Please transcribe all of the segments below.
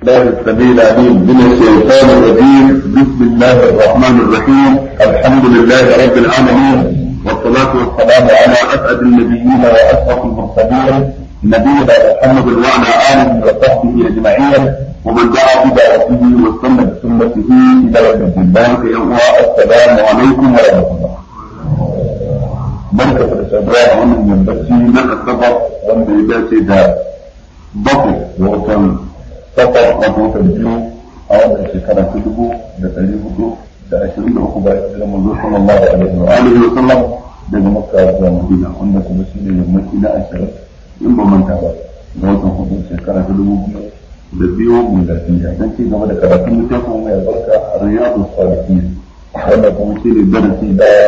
الله السميع العليم من الشيطان الرجيم بسم الله الرحمن الرحيم الحمد لله رب العالمين والصلاة والسلام على أسعد النبيين وأشرف المرسلين نبينا محمد وعلى آله وصحبه أجمعين ومن دعا بدعوته واستنى بسنته إلى يوم الدين السلام عليكم ورحمة الله barka da sabuwa a wannan yambaci na asabar wanda ya dace da bakwai da watan safar a watan biyu a wannan shekara ta dubu da ɗari hudu da ashirin da uku ba da manzo sallallahu alaihi wa alihi wa sallam daga makka zuwa madina wanda kuma shi ne yammaci na ashirin in ba manta ba da watan hudu shekara ta dubu biyu da biyu mun da tiya dan ci gaba da karatun littafin mai albarka riyadu salihin wanda kuma shi ne darasi daya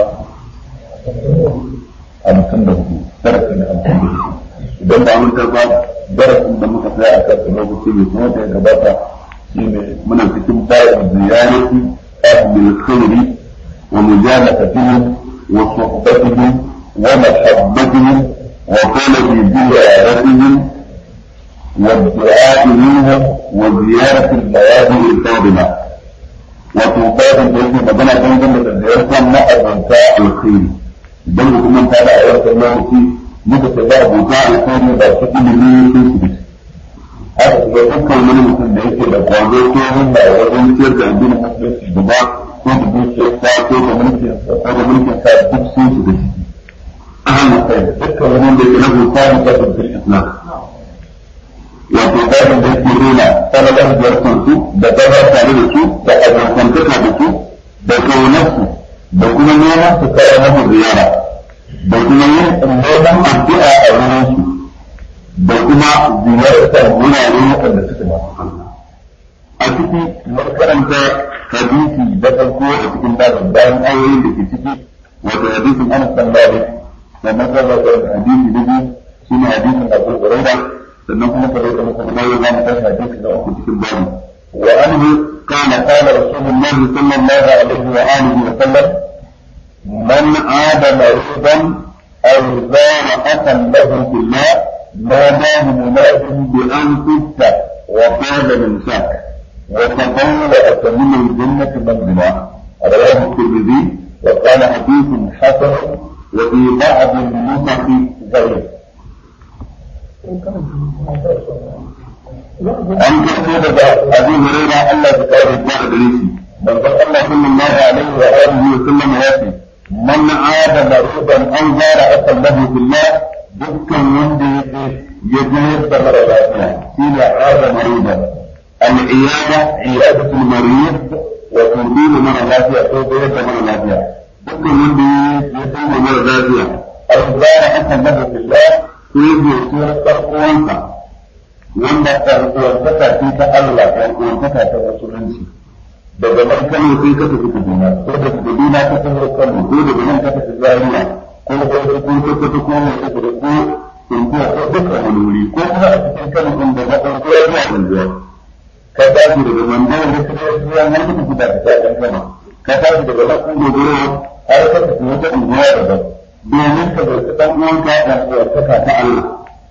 hamsin da hudu darasi na hamsin da hudu idan ba mun ta ba darasin da muka tsaya a kan lokaci mai kuma da ya gabata shine muna cikin bayan ziyarati ahlul khairi wa mujalatihim wa suhbatihim wa mahabbatihim wa talabi ziyaratihim والدعاء منهم وزيارة المواضع الفاضلة وتوفاق بإذن مدنة تنزل لزيارة مأذنتا الخير idan mutumin ta da a wancan lokaci muka ce ba abuta alkhairi ba su ilimi sun su bisu haka kuma dukkan wani mutum da yake da kwazo ko himma wajen ciyar da addinin musulunci gaba ko da dukiyar sa ko da mulkin sa ko da mulkin sa duk sun su bisu ahalin kai dukkan wani da yake rabu samun kasar fil islam wato babin da yake nuna sanadar ziyartar su da gaba tare da su da abokantaka da su da kaunarsu da kuma neman su kawo masa ziyara da kuma yin neman addu'a a wurin su da kuma ziyartar wurare waɗanda suke masu Allah a ciki mun karanta hadisi da farko a cikin babin bayan ayoyin da ke ciki wato hadisin Anas bin Malik sannan kuma da hadisi da biyu shine hadisin Abu Hurairah sannan kuma kare da muka kuma ya zama tashi hadisi da uku cikin babin wa anhu قال قال رسول الله صلى الله عليه وآله وسلم من عاد مريضا أو زار أخا له في الله ناداه مناد بأن تبت وقال من شاك وتطلعت من الجنة منزلا رواه الترمذي وقال حديث حسن وفي بعض النسخ ضعيف an karɓo daga abin huraira Allah ya kare ta a gare shi manzon Allah sallallahu alaihi wa alihi wa sallam ya ce man aada maruban an zara akan lahu billah dukkan wanda ya ya jayar da mara lafiya shi ne aada maruban al iyada iyadatul marid wa tudilu mara lafiya ko jayar da mara lafiya dukkan wanda ya tsaya mara lafiya an zara akan lahu billah ko ya je ya uwansa wanda ɗan'uwantaka ce ta Allah ɗan'uwantaka ta musulunci daga nan Kano sai ka tafi Kaduna ko daga Kaduna ka tafi Kano ko daga nan ka tafi Zaria ko ko ko ko ko ko ko ko ko ko Tuntuwa ko duka wani wuri ko kuma a cikin Kano ɗin da na ɗauko ya zuwa Tuntuwa ka tashi daga Mandawar da ka tafi Zuwa nan ka tafi da ka tafi Kano ka tashi daga nan kun dogoro har ka tafi wata unguwa daban domin ka bai ɗan uwanka ɗan'uwantaka ta Allah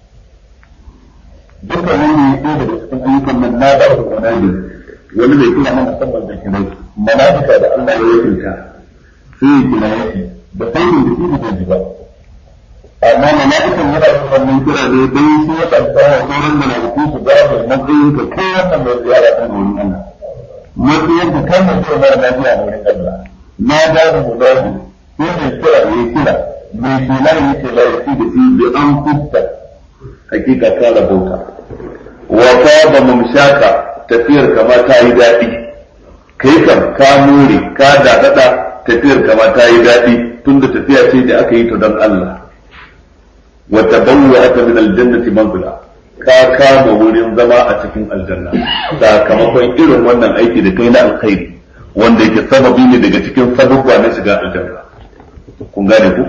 duka wani ne ɗaya daga cikin ayyukan nan na da su wani ne wani mai kira na musamman da kirai mala'ika da Allah ya yanka sai ya kira yake da saurin da shi da ji ba amma mala'ikan yana yin wannan kira ne dai shi ya ɗauka wa sauran mala'iku su ga da matsayin ka kai wannan mai ziyara kan wurin Allah matsayin ka kan mutum mara lafiya a wurin Allah na da mu da sai mai kira ya kira mai kila ya ce la ya ci da shi bi an kutta hakika ka rabauta wa ba mamshaka tafiyar kama ta yi daɗi kai kam ka more ka daɗaɗa tafiyar kama ta yi daɗi tunda tafiya ce da aka yi ta don Allah wa tabawwa aka min aljannati manzila ka kama wurin zama a cikin aljanna sakamakon irin wannan aiki da kai na alkhairi wanda yake sababi ne daga cikin sababba na shiga aljanna kun gane ku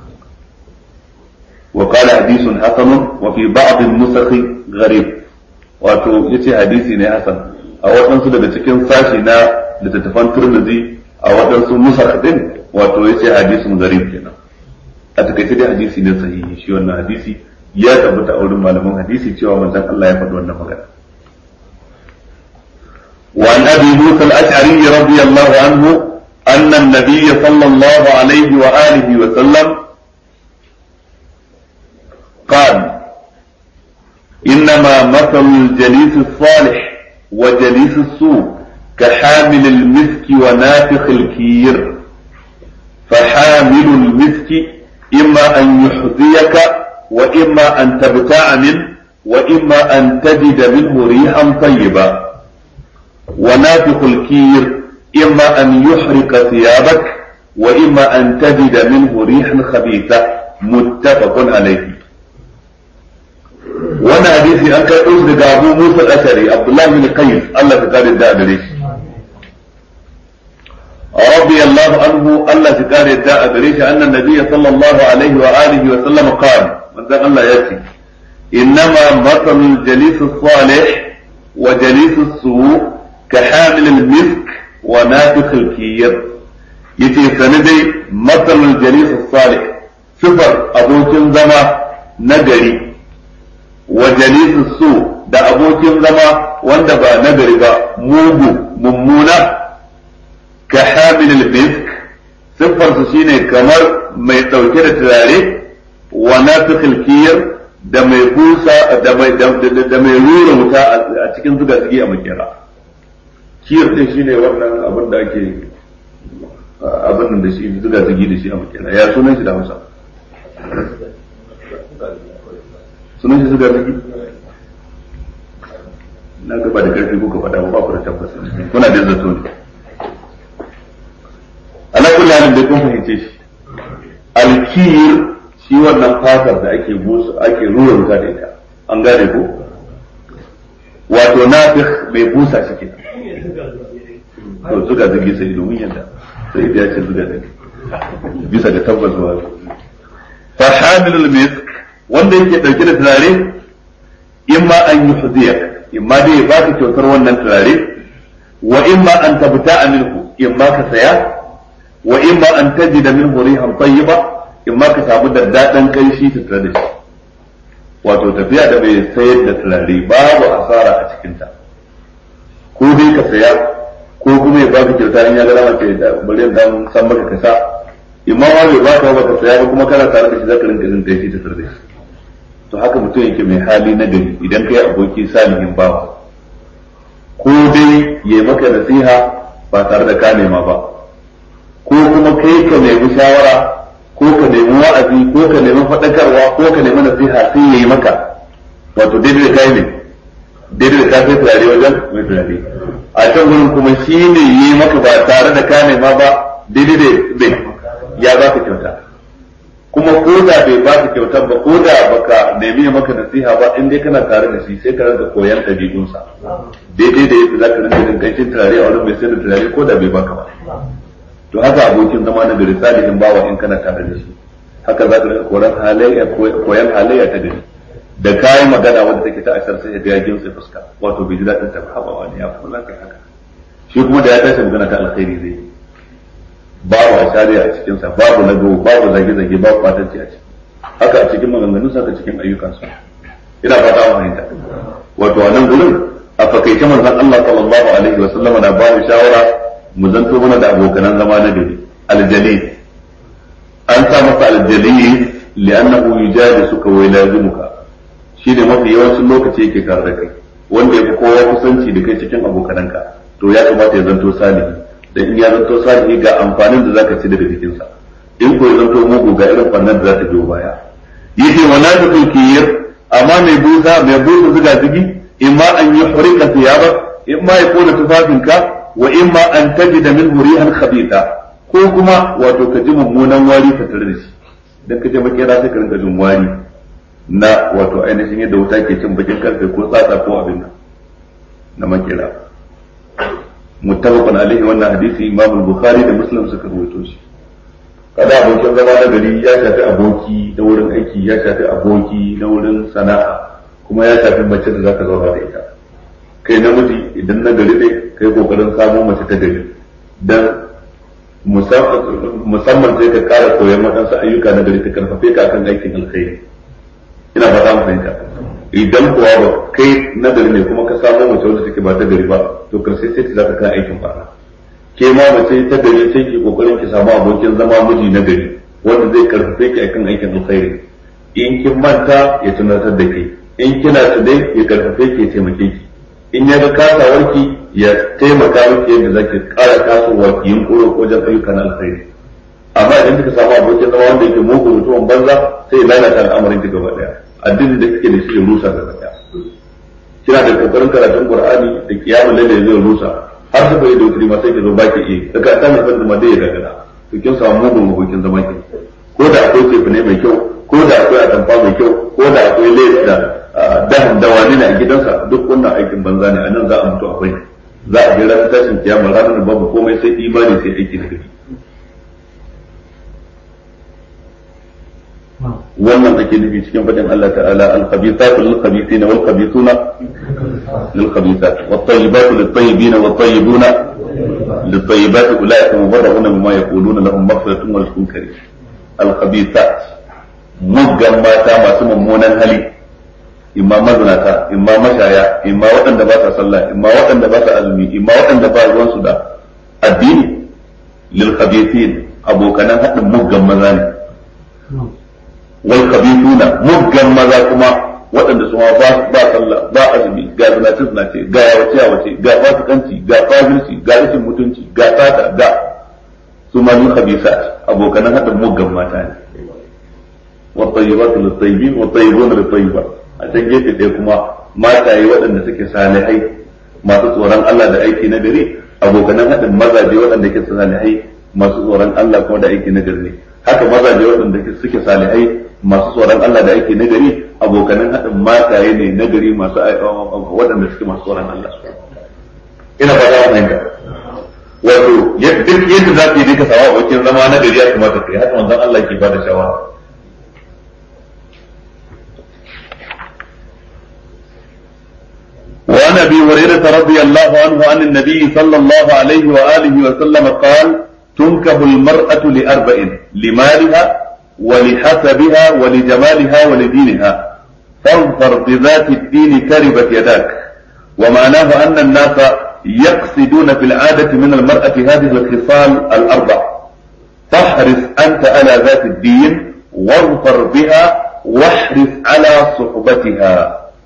وقال حديث حسن وفي بعض النسخ غريب wato yace hadisi ne hasan a waɗansu daga cikin sashi na littattafan turmizi a waɗansu nusakh din wato yace hadisin garib kenan a takaice dai hadisi ne sahihi shi wannan hadisi ya tabbata a wurin malaman hadisi cewa manzon Allah ya faɗi wannan magana وعن أبي موسى الأشعري رضي الله عنه أن النبي صلى الله عليه وآله وسلم قال إنما مثل الجليس الصالح وجليس السوء كحامل المسك ونافخ الكير فحامل المسك إما أن يحذيك وإما أن تبتاع منه وإما أن تجد منه ريحا طيبا ونافخ الكير إما أن يحرق ثيابك وإما أن تجد منه ريحا خبيثة متفق عليه وانا حديثي أن كان أسرق أبو موسى الأشري عبد الله بن قيس الله تقال الداء بريش رضي الله عنه الله تقال الداء بريش أن النبي صلى الله عليه وآله وسلم قال من ذا الله يأتي إنما مثل الجليس الصالح وجليس السوء كحامل المسك ونافخ الكير yace sani dai matsalin jalis salih sifar abokin zama nagari wa jalis su da abokin zama wanda ba nagari ba mugu mummuna ka hamil misk siffar su shine kamar mai dauke da turare wa nafikhil kiyar da mai busa da mai da mai rura wuta a cikin zuga zugi a makera kiyar din shine wannan abin da ake abin da shi zuga zugi da shi a makera ya sunan shi da Hausa sunan shi zuga zugi na gaba da karfi kuka faɗa ba ku da tabbas kuna da zato ne ala kulli halin da kun fahimce shi alkiyir shi wannan fatar da ake busa ake rura wuta da ita an gane ko wato nafikh mai busa shi ke to zuga zugi sai domin yadda sai da ya ce zuga zugi bisa ga tabbas wa fa hamilul misk wanda yake dauke da turare imma an yuhdiyak imma dai ba ka kyautar wannan turare wa imma an tabta'a minhu imma ka saya wa imma an tajida minhu rihan tayyiba imma ka samu da dadan kanshi tattare da shi wato tafiya da bai sayar da turare babu asara a cikinta ko dai ka saya ko kuma ya baka kyauta in ya ga dama ce da bari dan san maka ka sa imma ma bai baka ba ka saya ba kuma kana tare da shi zaka rinka jin kai ta tare da shi to haka mutum yake mai hali na gari idan kai aboki salihin bawa ko dai yayi maka nasiha ba tare da ka nema ba ko kuma kai ka nemi shawara ko ka nemi wa'azi ko ka nemi faɗakarwa ko ka nemi nasiha sai yayi maka wato daidai da kai ne daidai da ka sai turare wajen mai turare a can gurin kuma shi ne yi maka ba tare da ka nema ba daidai da bai ya ba ka kyauta kuma ko da bai ba ka kyauta ba ko da baka nemi maka nasiha ba in dai kana tare da shi sai ka rinka koyan ɗabi'unsa daidai da yadda za ka rinka jin kancin turare a wurin mai sai da turare ko da bai baka ba to haka abokin zama na gari salihin bawa in kana tare da shi haka za ka rinka koyan halayya koyan halayya ta gari da kayan magana wanda take ta ashar sai ga yajin sai fuska wato bai ji daɗin ta ba wani ya kula kai haka shi kuma da ya tashi magana ta alkhairi zai babu ashariya a cikin sa babu lago babu zage zage babu fatanci a ciki haka a cikin maganganun sa cikin ayyukan sa ina fata mu fahimta wato a nan gurin a fakaice manzon Allah sallallahu alaihi wa sallama na ba mu shawara mu zanto mana da abokanan zama na gari aljalil an sa masa aljalil li'annahu yujadisuka wa yulazimuka shi ne mafi yawancin lokaci yake tare da kai wanda ya fi kowa kusanci da kai cikin abokananka to ya kamata ya zanto salihi da in ya zanto salihi ga amfanin da zaka ci daga jikinsa in ko ya zanto mugu ga irin fannin da za ta biyo baya yace wa nafiqul kiyir amma mai busa mai busa zuga zugi imma an yuhrika thiyaba imma ya kona tufafinka wa imma an tajida minhu rihan khabitha ko kuma wato ka ji mummunan wari tattare da shi dan ka je makera sai ka rinka jin wari na wato ainihin yadda wuta ke cin bakin karfe ko tsatsa ko abin nan na makera muttafaqun alaihi wannan hadisi imam al-bukhari da muslim suka rawaito shi kada abokin zama na gari ya shafi aboki da wurin aiki ya shafi aboki na wurin sana'a kuma ya shafi mace da zaka zauna da ita kai namiji idan na gari ne kai kokarin samun mace ta gari dan musamman sai ka kara koyon waɗansu ayyuka na gari ta karfafe ka kan aikin alkhairi ina fata mu fahimta idan kuwa ba kai nagari ne kuma ka samu mace wanda take ba ta gari ba to karshe sai ta zaka kan aikin fara ke ma mace ta gari sai ki kokarin ki samu abokin zama miji na gari wanda zai karfafe ki akan aikin alkhairi in kin manta ya tunatar da ke in kina tsaye ya karfafe ki ya taimake ki in ya ga kasawarki ya taimaka miki yadda zaki kara tasowa ki yin koro ko jan ayyukan alkhairi amma idan kika samu abokin zama wanda yake mugu mutumin banza sai ya lalata al'amarin ki gaba daya addinin da kike da shi ya rusa gaba daya kina da kokarin karatun qur'ani da kiyamul laili zai rusa har su bai da wuri ma sai ki zo baki iya daga ta mai fadin ma dai ya gagara to kin samu mugun abokin zama ki ko da akwai tefu ne mai kyau ko da akwai atamfa mai kyau ko da akwai lace da dahan dawani ne a gidansa duk wannan aikin banza ne a nan za a mutu akwai za a je ranar tashin kiyama ranar da babu komai sai imani sai aiki na gari wannan ake nufi cikin faɗin Allah ta'ala al-khabithatu lil-khabithina wal-khabithuna lil-khabithat wat-tayyibatu lit-tayyibina wat-tayyibuna lit-tayyibati ulaika mubarra'una mimma yaquluna lahum maghfiratun wa rizqun karim al-khabithat muggan mata masu mummunan hali imma mazinata imma mashaya imma waɗanda ba sa sallah imma waɗanda ba sa azumi imma waɗanda ba ruwansu da addini lil-khabithin abokanan haɗin muggan maza ne wal khabithuna muggan maza kuma waɗanda su ma ba ba sallah ba azumi ga zinace zinace ga yawace yawace ga fasikanci ga fajirci ga rashin mutunci ga sata ga su ma min khabisat abokan hadin muggan mata ne wa tayyibatu lit tayyibin wa tayyibuna lit tayyibat a can gefe ɗaya kuma mataye waɗanda suke salihai masu tsoron Allah da aiki na gari abokan hadin mazaje waɗanda ke salihai masu tsoron Allah kuma da aiki na gari ne haka mazaje waɗanda suke salihai masu tsoron Allah da ake nagari abokanan haɗin mataye ne nagari masu waɗanda suke masu tsoron Allah ina fata wannan ga wato duk yadda za ka yi duka sawa abokin zama na gari ya kamata kai haka manzon Allah ke bada shawara وعن ابي هريره رضي الله عنه عن النبي صلى الله عليه واله وسلم قال تنكب المراه لاربع لمالها ولحسبها ولجمالها ولدينها فاظفر بذات الدين كربت يداك ومعناه أن الناس يقصدون في العادة من المرأة هذه الخصال الأربع فاحرص أنت على ذات الدين واظفر بها واحرص على صحبتها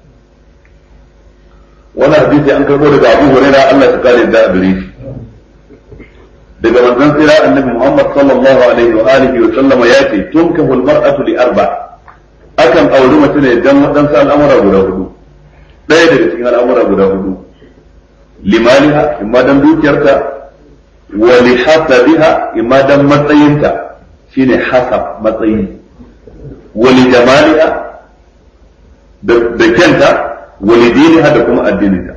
وانا حديثي أنك أقول لك أبو هريرة الله تقال الداء بريش daga manzon tsira annabi Muhammad sallallahu alaihi wa alihi wa sallama ya ce tunkahu almar'atu li arba akan auri mace ne dan wadansu al'amura guda hudu ɗaya daga cikin al'amura guda hudu limaliha imma dan dukiyarta wa li hasabiha imma dan matsayinta shine hasab matsayi wa li jamaliha da kyanta wa li diniha da kuma addininta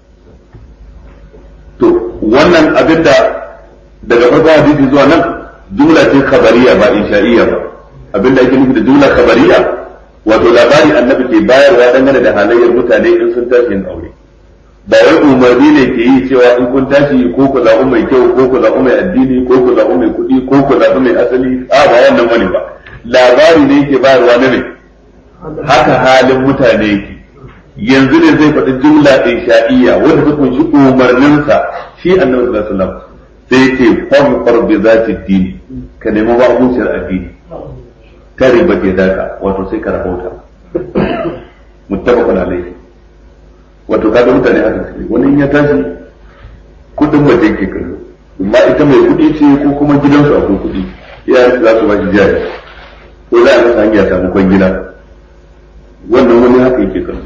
to wannan abinda daga farkon hadisi zuwa nan jumla ce khabariya ba insha'iyya ba abinda ake nufi da jumla khabariya wato labari annabi ke bayarwa dangane da halayyar mutane in sun tashi yin aure ba wai umarni ne ke yi cewa in kun tashi ko ku zaɓi mai kyau ko ku zaɓi mai addini ko ku zaɓi mai kuɗi ko ku zaɓi mai asali a ba wannan wani ba labari ne yake bayarwa na ne haka halin mutane yake yanzu ne zai faɗi jumla insha'iyya wanda ta kunshi umarninsa shi annabi sallallahu alaihi wasallam sai ce farfar bi zati dini ka nemi ba abuciyar addini kare ba ke daka wato sai ka rahota muttafaqun alayhi wato kaga mutane haka suke wani in ya tashi kudin waje ke kallo amma ita mai kudi ce ko kuma gidansu akwai kudi iyayen za su ba shi jari ko za a masa hanya samu kwangila wannan wani haka yake kallo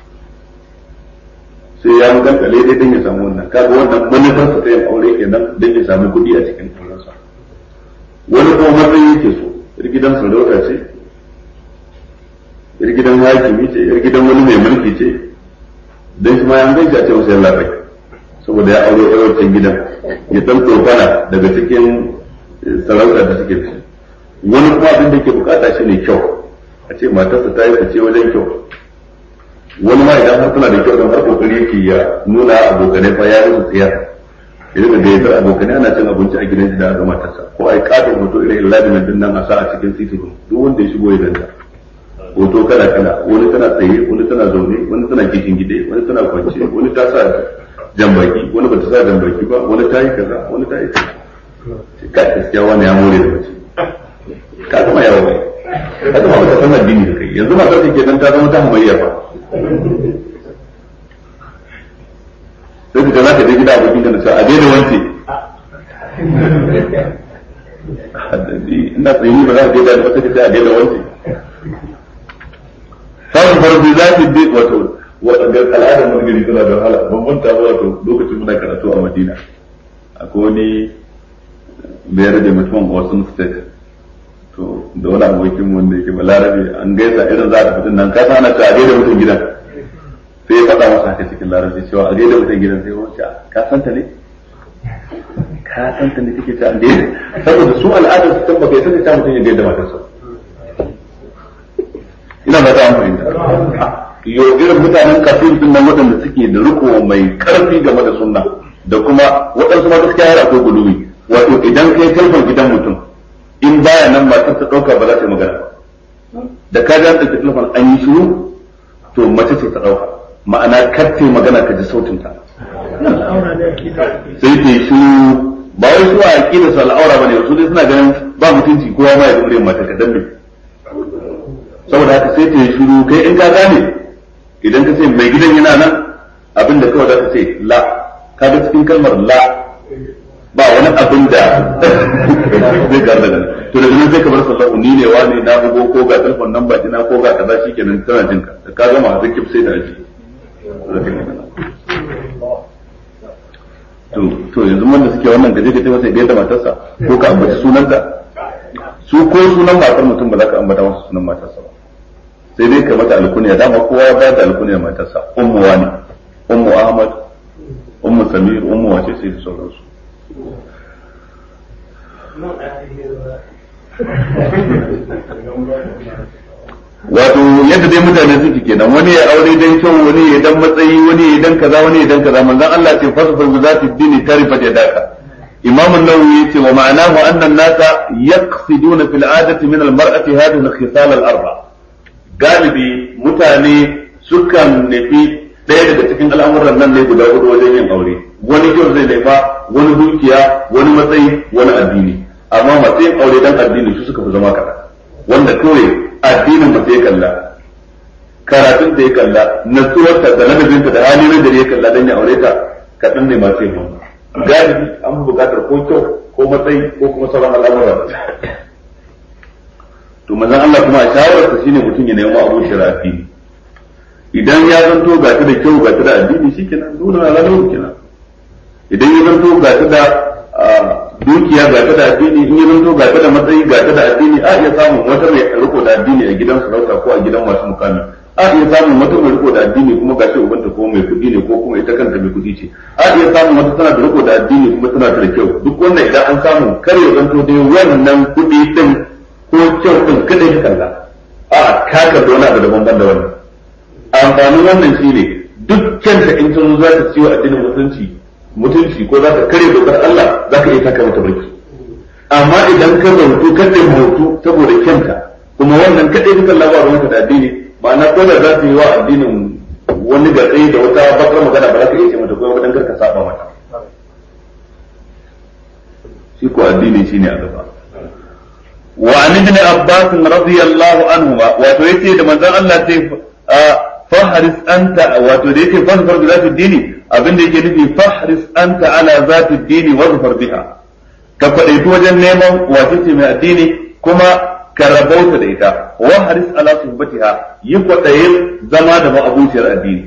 sai ya gankale dai dan ya samu wannan kaga wannan manufar sa ta yin aure kenan dan ya samu kuɗi a cikin aurensa wani kuma matsayi yake so yar gidan sarauta ce yar gidan hakimi ce yar gidan wani mai mulki ce dan shi ma ya gaji a ce masa yalla bai saboda ya aure yar wancan gidan ya dan tsofana daga cikin sarauta da suke da wani kuma abin da ke bukata shi ne kyau a ce matarsa ta yi fice wajen kyau wani ma idan har tana da kyau don har kokari yake ya nuna abokanai fa ya musu tsiya ya rika gayyatar abokanai ana cin abinci a gidan shi da aka matarsa ko ai katon hoto irin ladimin din nan a sa a cikin titi duk wanda ya shigo ya ganta hoto kala kala wani tana tsaye wani tana zaune wani tana kishin gide wani tana kwance wani ta sa jambaki wani bata sa jambaki ba wani ta yi kaza wani ta yi kaza ka gaskiya wani ya more da mace ka zama yawo bai ka zama baka san addini da kai yanzu matar ke nan ta zama ta hamayya ba sai ka za ka je gida abokin ka da cewa a daina wance ina tsayi ba za ka je da wata kace a daina wance samun farbi za ki bi wato al'adar mun gari tana da wahala ban manta ba wato lokacin muna karatu a Madina akwai wani bayar da mutumin Osun State to da wani abokin wanda yake balarabe an gaisa irin za a fitin nan ka sana ta a gaida mutum gidan sai ya faɗa masa haka cikin larabci cewa a gaida mutum gidan sai wacce ka san ta ne ka san ta ne kake ta a gaida saboda su al'adar su tamba kai sai ta mutum ya gaida matarsa ina ba ta amfani da yo irin mutanen kafin din nan waɗanda suke da riko mai karfi game da sunna da kuma waɗansu ma gaskiya yana ko guluwi wato idan kai telefon gidan mutum in baya nan matar ta ɗauka ba za ta yi magana ba da ka ga ɗauki telefon an yi shiru to mace ce ta ɗauka ma'ana kar ta yi magana ka ji sautin ta sai ta yi shiru ba wai su a aƙida su al'aura ba ne su dai suna ganin ba mutunci kowa ma ya ga muryar matar ka dambe saboda haka sai ta yi shiru kai in ka gane idan ka ce mai gidan yana nan abin da kawai za ka ce la ka ga cikin kalmar la ba wani abin da zai garda nan to daga nan sai ka bar sallahu ni ne wani na bugo ko ga telefon nan ba dina ko ga kaza shikenan tana jin ka ka gama zikif sai ta ji to to yanzu wanda suke wannan gaje gaje masa gaida matarsa ko ka ambaci sunanta su ko sunan matar mutum ba za ka ambata masa sunan matarsa ba sai dai ka mata alkuniya dama kowa ya bayar da alkuniya matarsa ummu wani ummu ahmad ummu samir ummu wace sai da sauransu wato yadda dai mutane suke kenan wani ya aure dan kyau wani ya dan matsayi wani ya dan kaza wani ya dan kaza manzon Allah ce fasfar bi zati dini tarifat yadaka imam an-nawawi yace wa ma'anahu anna an-nasa yaqsiduna fil 'adati min al-mar'ati hadhihi al-khisal al-arba galibi mutane sukan nufi ɗaya daga cikin al'amuran nan ne guda hudu wajen yin aure wani kyau zai laifa wani dukiya wani matsayi wani addini amma matsayin aure dan addini su suka fi zama kaɗan wanda kawai addinin mace ya kalla karatun da ya kalla natsuwarta da ladabinta da hali na ya kalla dan ya aure ta kaɗan ne masu yin galibi an fi buƙatar ko kyau ko matsayi ko kuma sauran al'amura to manzon Allah kuma a shawararsa shine mutum ya nemi abu shari'a idan ya zanto ga ta da kyau ga ta da addini shikenan dole na lalau kenan idan ya zanto ga ta da dukiya ga ta da addini in ya zanto ga ta da matsayi ga ta da addini a iya samun wata mai riko da addini a gidan sarauta ko a gidan masu mukami a iya samun wata mai riko da addini kuma gashi ubanta ko mai kuɗi ne ko kuma ita kanta mai kuɗi ce a iya samun wata tana da riko da addini kuma tana da kyau duk wannan idan an samu kar ya zanto dai wannan kuɗi din ko kyau din kada ya kalla a ka kalli wani abu daban ban da wannan amfanin wannan shine duk kyanta in ta zo za ta ciwo addinin mutunci mutunci ko za ka kare dokar Allah za ka iya taka mata barki amma idan ka zautu ka da mutu saboda kyanta kuma wannan kadai dukan labarin ka da addini ma'ana ko da za ta yi wa addinin wani gatsayi da wata bakar magana ba za ka iya ce mata ko wadan kar ka saba mata shi ko addini shine a gaba wa an ibn abbas radiyallahu anhuma wato yace da manzon Allah sai fahris anta wato da yake fasfar bi zati dini abin da yake nufi fahris anta ala zati dini wa zafar biha ka faɗaitu wajen neman wace ce mai addini kuma ka rabauta da ita wa haris ala suhbatiha yi kwaɗayin zama da ma'abuciyar addini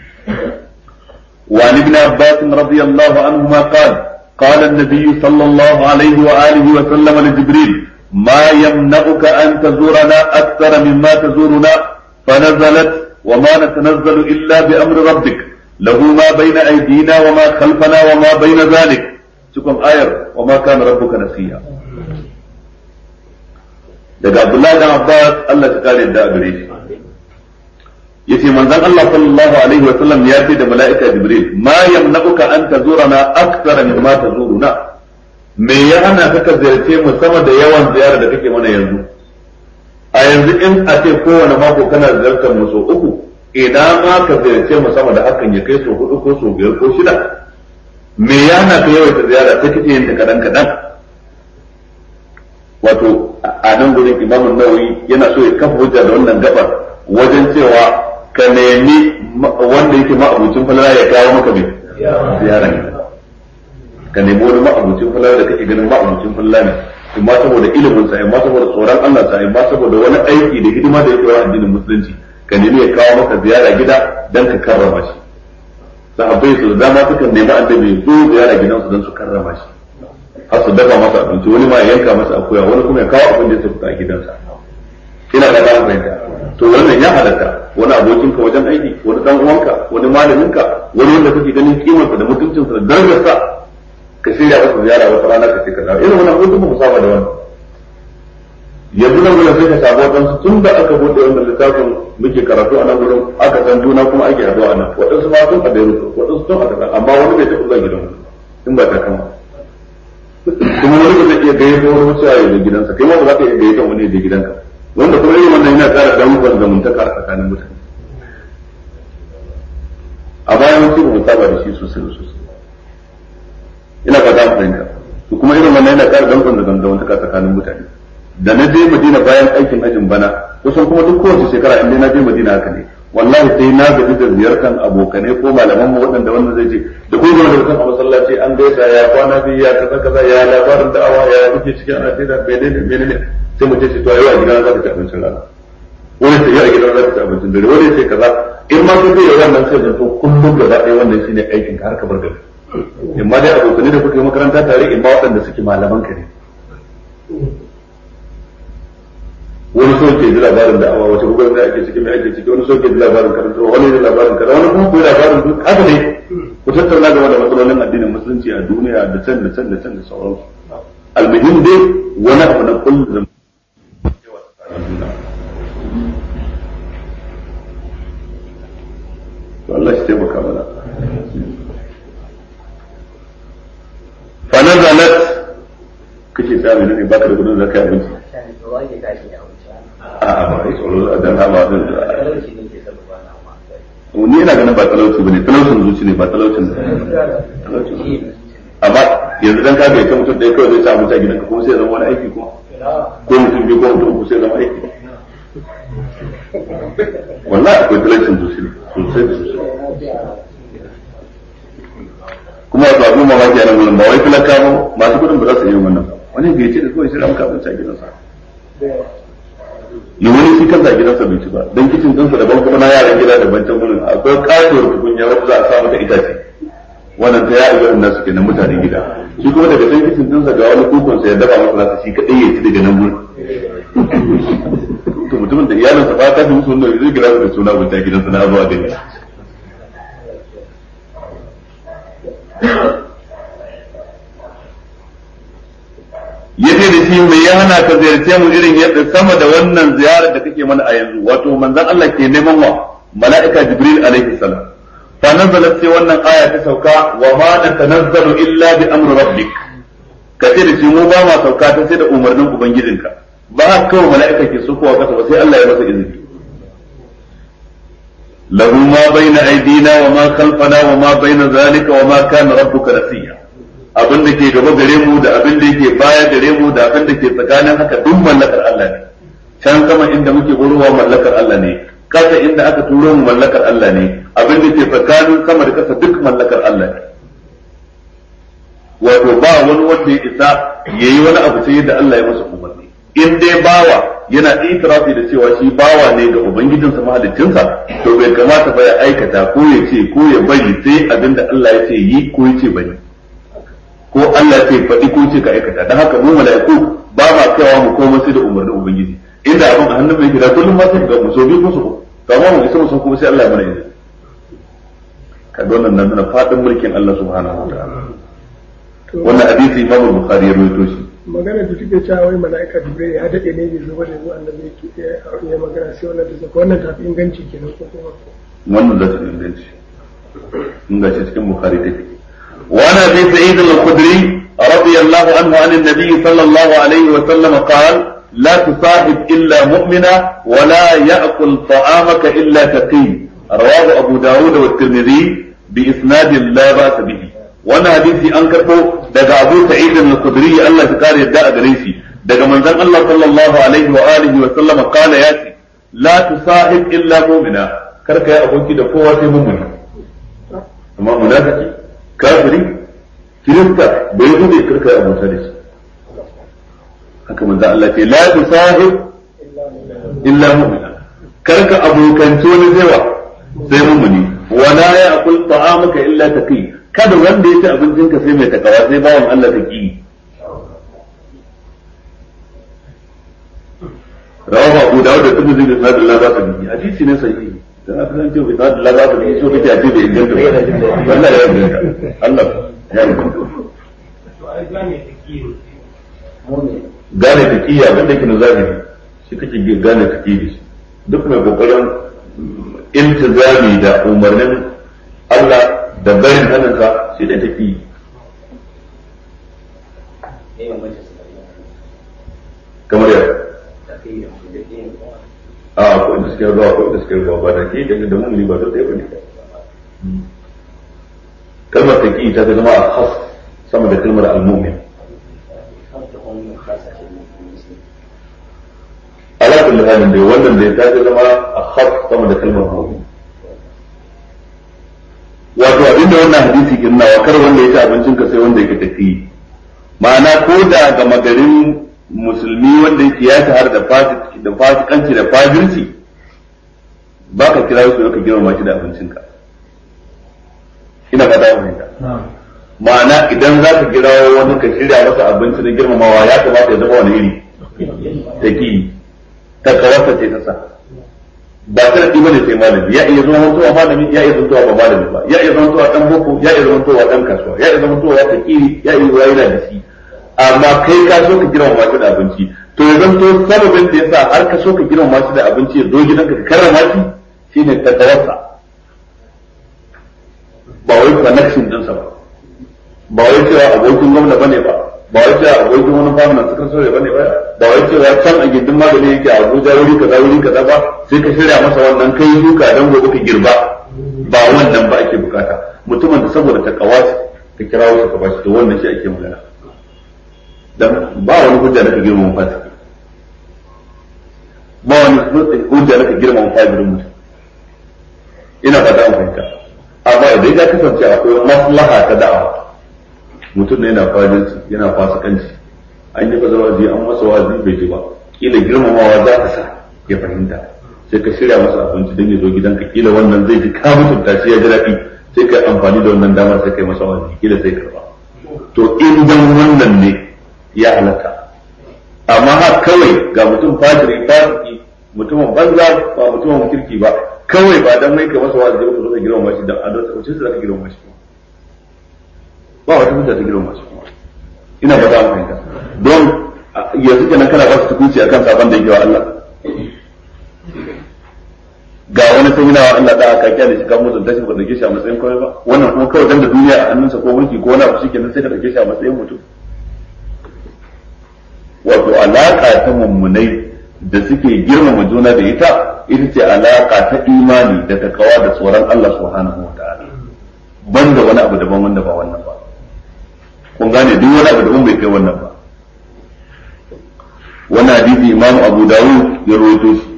وعن ابن عباس رضي الله عنهما قال قال النبي صلى الله عليه وآله وسلم لجبريل ما يمنعك أن تزورنا أكثر مما تزورنا فنزلت وما نتنزل إلا بأمر ربك له ما بين أيدينا وما خلفنا وما بين ذلك تكون آية وما كان ربك نسيا daga Abdullahi dan Abbas Allah ta kare da gare shi yace manzon Allah sallallahu alaihi wa sallam ya ce da mala'ika Jibril ma yamna'uka an tazurana akthara mimma tazuruna me ya hana ka ka ziyarce mu sama da yawan ziyara da kake mana yanzu a yanzu in a ce kowane mako kana ziyartar mu so uku ina ma ka ziyarce mu sama da hakan ya kai so hudu ko so biyar ko shida me ya na ka yawaita ziyara sai kake yin ta kadan kadan wato a nan gurin imamun nawawi yana so ya kafa hujja da wannan gabar wajen cewa ka nemi wanda yake ma'abucin falala ya kawo maka mai ziyara ne ka nemi wani ma'abucin falala da kake ganin ma'abucin falala ne in ma saboda ilimin sa in ma saboda tsoron Allah sa in ma saboda wani aiki da hidima da yake wa addinin musulunci ka nemi ya kawo maka ziyara gida dan ka karrama shi sahabbai su da dama sukan nemi annabi zo ziyara gidansu dan su karrama shi har su dafa masa abinci wani ma ya yanka masa akuya wani kuma ya kawo abin da ya tafi a gidansa ina da dama fahimta to wannan ya halatta wani abokinka wajen aiki wani dan uwanka wani malaminka wani wanda kake ganin kimarsa da mutuncinsa da darajarsa ka shirya masa ziyara wata rana ka ce ka dawo irin wannan mutum ba mu saba da wannan yanzu nan gurin sai ka samu wadansu tun da aka bude wannan littafin muke karatu a nan gurin aka san juna kuma ake haɗuwa a nan waɗansu ma tun a Beirut waɗansu tun a kaza amma wani bai taɓa zuwa gidan in ba ta kama kuma wani ba zai iya gayyato wani wuce ya je gidansa kai ma ba za ka iya gayyato wani ya je gidanka wanda kuma irin wannan yana ƙara damuwar zamantaka a tsakanin mutane a bayan wasu ba mu saba da shi sosai da sosai ina fata mu fahimta to kuma irin wannan yana ƙara damuwar da zamantaka tsakanin mutane da na je Madina bayan aikin hajjin bana kusan kuma duk kowace shekara in dai na je Madina haka ne wallahi sai na gaji da ziyartar abokanai ko malaman mu waɗanda wannan zai ce da kuma da mutum a masallaci an gaisa ya kwana biyu ya kaza kaza ya labarin da'awa ya kuke cikin ana sai da menene menene sai mutum ce to yau a gidan za ka ci abincin rana wani sai yau a gidan za ka ci abincin dare wani sai kaza in ma sun zai wannan sai da to kullum gaba ɗaya wannan shine aikin ka har ka bar gari in ma dai abokanai da kuka yi makaranta tare in ma waɗanda suke malaman ka ne wani so ke ji labarin da awa wace gugun da ake ciki mai ake ciki wani so ke ji labarin karanta wani ji labarin kaza wani kuma ko labarin duk haka ne ku tattauna game da matsalolin addinin musulunci a duniya da can da can da can da sauransu almuhim dai wani abu na kullum Allah shi taimaka mana fa nazalat kace tsami ne baka da gudun zakai abinci a'a ba ai tsoro a dan hama din ni ina ganin ba talauci bane talaucin zuci ne ba talaucin amma yanzu dan kaga ita mutum ɗaya kawai zai sa mutum a gidanka kuma sai zama wani aiki kuma ko mutum biyu ko mutum uku sai zama aiki wallahi akwai talaucin zuci ne sosai da sosai kuma wasu abu mamaki a nan gudun ba wai talaka ba masu kudin ba za su yi wannan wani bai ce da kawai sai da muka abinci a gidansa yi wani shi kansa gidansa bai ci ba dan kicin dinsa daban kuma na yaran gida daban can gurin akwai kasuwar tukunya wacce za a sa mata itace wannan ta ya irin nasu kenan mutanen gida shi kuma daga can kicin dinsa ga wani kukun sa ya dafa masa nasa shi kadai ya ci daga nan gurin to mutumin da iyalinsa ba ta fi musu wanda zai gira da suna bunta gidansa na zuwa gani yace da shi mai ya hana ka ziyarce mu irin yadda sama da wannan ziyarar da kake mana a yanzu wato manzon Allah ke neman wa mala'ika jibril alaihi salam fa nazalat sai wannan aya ta sauka wa ma natanazzalu illa bi amri rabbik kace da shi mu ba ma sauka ta sai da umarnin ubangijinka ba kawai mala'ika ke sukowa kasa ba sai Allah ya masa izini له ما بين أيدينا وما خلفنا وما بين ذلك وما كان ربك نسيا abin da ke gaba gare mu da abin da yake baya gare mu da abin da ke tsakanin haka duk mallakar Allah ne can sama inda muke burowa mallakar Allah ne kasa inda aka turo mu mallakar Allah ne abin da ke tsakanin sama da kasa duk mallakar Allah ne wato ba wani wanda ya isa yayi wani abu sai da Allah ya masa umarni in dai bawa yana itirafi da cewa shi bawa ne ga ubangijinsa mahaliccinsa to bai kamata ba ya aikata ko ya ce ko ya bari sai abin da Allah ya ce yi ko ya ce bari ko Allah ce faɗi ko ce ka aikata dan haka mu mala'iku ba ma kaiwa mu komai sai da umarnin ubangiji inda abin a hannun mai gida kullum ma sai ga mu so biyu ko su to amma mu isa mu san kuma sai Allah ya mana izini kaga wannan nan nuna fadin mulkin Allah subhanahu wa ta'ala wannan hadisi Imam Bukhari ya rawaito shi magana da take cewa wai mala'ika Jibril ya dade ne bai zo ba da zuwa annabi yake ya magana sai wannan ta zaka wannan tafi inganci kenan ko kuma wannan da ta inganci in ga cikin Bukhari take وعن ابي سعيد الخدري رضي الله عنه عن النبي صلى الله عليه وسلم قال لا تصاحب إلا مؤمنا ولا يأكل طعامك إلا تقي رواه أبو داود والترمذي بإسناد لا بأس به وانا حديثي أنكره دقى أبو سعيد الخدري الله تكاري الداء دريسي دقى من ذن الله صلى الله عليه وآله وسلم قال ياتي لا تصاحب إلا مؤمنا كرك يا أبوكي دفوة مؤمن أما منافقي كافري كريستا بيهودي كرك يا أبو سعيد haka manzo Allah ce la tusahib illa mu'mina karka abokanci wani zaiwa sai mu'mini wala ya'kul ta'amaka illa taqi kada wanda ya ci abincinka sai mai takawa sai bawan Allah taqi rawahu Abu Dawud da Tirmidhi da Sahih Allah ba ta bi hadisi ne sahihi dan aka san cewa Sahih Allah ba ta bi so kake a ce da inganta Allah ya inganta Allah ya inganta gane taƙiyya wanda yake na zahiri shi kake gane taƙiyya shi duk mai kokarin iltizami da umarnin Allah da barin hannunsa shi da taƙiyya kamar yadda a akwai da suke ruwa akwai da suke ruwa ba da ke da da mummuni ba da ɗaya ba ne kalmar taƙiyya ta zama a khas sama da kalmar al-mu'min ala kulli halin dai wannan da ya tafi zama a khas sama da kalmar mu'min wato abinda wannan hadisi ke nuna wa kar wanda ya ci abincin ka sai wanda yake tafi ma'ana ko da ga magarin musulmi wanda yake ya shahara da fasik da fasikanci da fajirci ba ka kira su ka girma shi da abincin ka ina fata fahimta ma'ana idan za ka kira wani ka shirya masa abinci na girmamawa ya kamata ya zama wani iri taki ta kawarsa ce ta sa ba sharadi bane sai malami ya iya zama mutuwa malami ya iya zantowa ba malami ba ya iya zantowa dan boko ya iya zantowa dan kasuwa ya iya zantowa fakiri ya iya zuwa yana da shi amma kai ka so ka girma masu da abinci to ya zanto sababin da yasa har ka so ka girma masu da abinci ya zo gidanka ka karrama shi shine ta kawarsa ba wai connection dinsa ba ba wai cewa abokin gwamna bane ba ba wai cewa abokin wani famunan suka so bane ba ba wai cewa can a gindin magani yake a Abuja wuri kaza wuri kaza ba sai ka shirya masa wannan kai duka dan gobe ka girba ba wannan ba ake bukata mutumin da saboda ta kawashi ka kira wasu ka bashi to wannan shi ake magana dan ba wani hujja da ka girma fasiki ba wani hujja da ka girma fajirin mutum ina fata an fahimta amma idan ya kasance akwai maslaha ta da'awa mutum ne yana fajinci yana fasikanci an yi fazar waje an masa wazi bai ji ba kila girmamawa za ta sa ya fahimta sai ka shirya masa abinci don ya zo gidanka kila wannan zai ji ka mutunta shi ya ji daɗi sai ka amfani da wannan damar sai kai masa wazi kila sai karba to in dan wannan ne ya halatta amma har kawai ga mutum fajiri fasiki mutumin banza ba mutumin kirki ba kawai ba dan mai kai masa wazi ba ka zo ka girmama shi dan adalci ko sai ka girmama shi ba wata hujja ta girma su kuma ina ba za mu fahimta don yanzu kenan kana ba su tukunci akan sabon da yake wa Allah ga wani sai yana wa Allah da aka kyale shi kan mutunta shi ba dauke shi a matsayin kawai ba wannan kuma kawai dan da duniya a hannunsa ko mulki ko wani abu shi kenan sai ka dauke shi a matsayin mutum wato alaka ta mummunai da suke girmama juna da ita ita ce alaka ta imani da takawa da tsoron Allah subhanahu wa ta'ala banda wani abu daban wanda ba wannan ba kun gane duk wani abu daban bai kai wannan ba wannan hadisi imamu abu dawud ya rawaito shi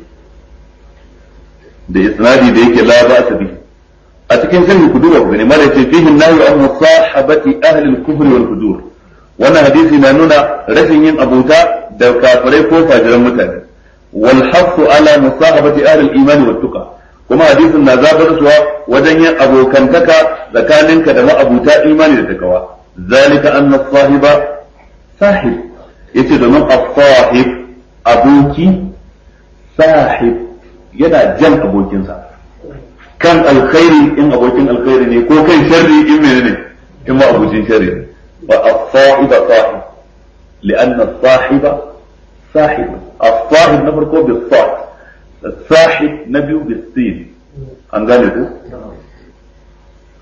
da isnadi da yake la ba ta bi a cikin sharhi ku duba ku gani mala ce fihi nahyu an musahabati ahli al-kufr wal fujur wannan hadisi na nuna rashin yin abuta da kafirai ko fajiran mutane wal hasu ala musahabati ahli al-iman wat tuqa kuma hadisin na zabar suwa wajen yin abokantaka tsakaninka da ma'abuta imani da takawa zalika anna sahiba sahib yace domin as-sahib aboki sahib yana jan abokinsa kan alkhairi in abokin alkhairi ne ko kan sharri in menene in ma abokin sharri ne wa as-sahiba sahib li'anna as-sahiba sahib as-sahib na farko bis-sahib الصاحب نبي بالسين an gane ku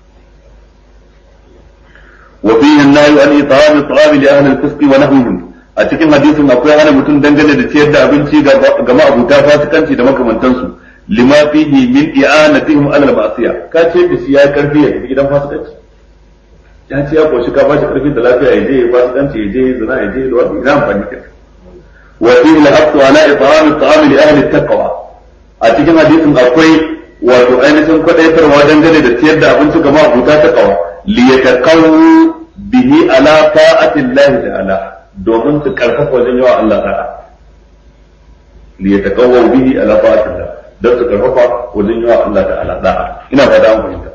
وفيه النهي عن إطعام الطعام لأهل الفسق ونهوهم a cikin hadisin akwai hana mutum dangane da ciyar da abinci ga ma'abuta fasikanci da makamantansu lima fihi min i'anatihim ala al-ma'siyah ka ce da shi ya karfi ya tafi gidan fasikanci ya ce ya koshi ka bashi karfi da lafiya ya je ya fasikanci ya je ya zina ya je da wani ina amfani ka wa fihi al-haqqu ala it'am at-ta'am li ahli at-taqwa a cikin hadisin akwai wato ainihin kwadaitarwa dangane da ciyar da abinci ga ma'abuta taqwa li yataqawu bihi ala ta'ati Allah ta'ala domin su karfafa wajen yawa Allah ta'a li yataqawu bihi ala ta'ati Allah don su karfafa wajen yawa Allah ta'ala da'a ina fata an fahimta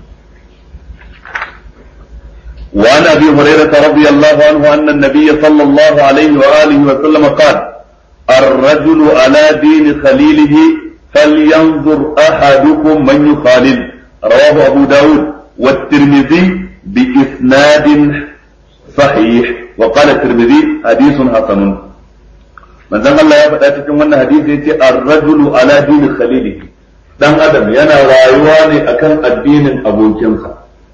وعن ابي هريره رضي الله عنه ان النبي صلى الله عليه واله وسلم قال الرجل على دين خليله فلينظر احدكم من يخالل رواه ابو داود والترمذي باسناد صحيح وقال الترمذي حديث حسن من ذن الله ya faɗa cikin wannan hadisi yace ar-rajulu ala dini khalilihi dan adam yana rayuwa ne akan addinin abokinsa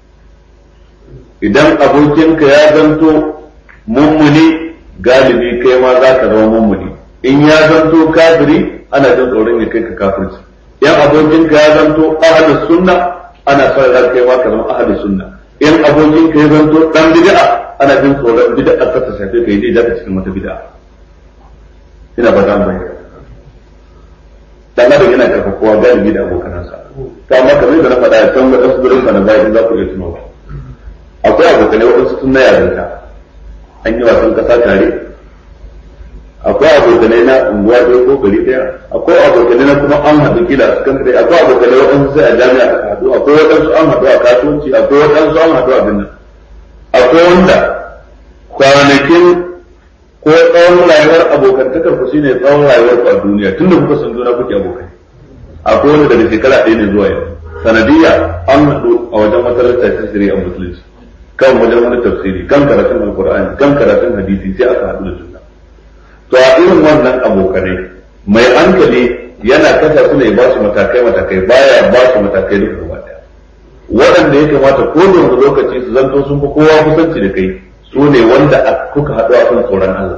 idan abokinka ya zanto mummuni galibi kai ma za ka zama mummuni in ya zanto kafiri ana jin tsoron ya kai ka kafirci in abokinka ya zanto ahlus sunna ana son ran kai ma ka zama ahlus sunna in abokinka ya zanto dan bid'a ana jin tsoron bid'a ta ta shafe kai dai zaka cikin wata bid'a ina ba za mu bayyana dan adam yana karfafawa galibi da abokanansa to amma kamar da na faɗa a can ga wasu gurin na bayan za ku iya tunawa akwai abokanai waɗansu tun na yarinta an yi wasan ƙasa tare akwai abokanai na unguwa ɗaya ko gari ɗaya akwai abokanai na kuma an haɗu kila su kan akwai abokanai waɗansu sai a jami'a aka haɗu akwai waɗansu an haɗu a kasuwanci akwai waɗansu an haɗu a binnan akwai wanda kwanakin ko tsawon rayuwar abokantakar ku shine tsawon rayuwar ku a duniya tun da kuka san juna kuke abokai akwai wanda daga shekara ɗaya ne zuwa yau sanadiyya an haɗu a wajen makarantar tasiri a musulunci kan wajen wani tafsiri kan karatun alkur'ani kan karatun hadisi sai aka haɗu da juna to a irin wannan abokanai mai hankali yana kasa su ne ba su matakai matakai baya ba su matakai duka gaba ɗaya waɗanda ya kamata ko da wani lokaci su zanto sun fi kowa kusanci da kai su ne wanda kuka haɗu a kan tsoron Allah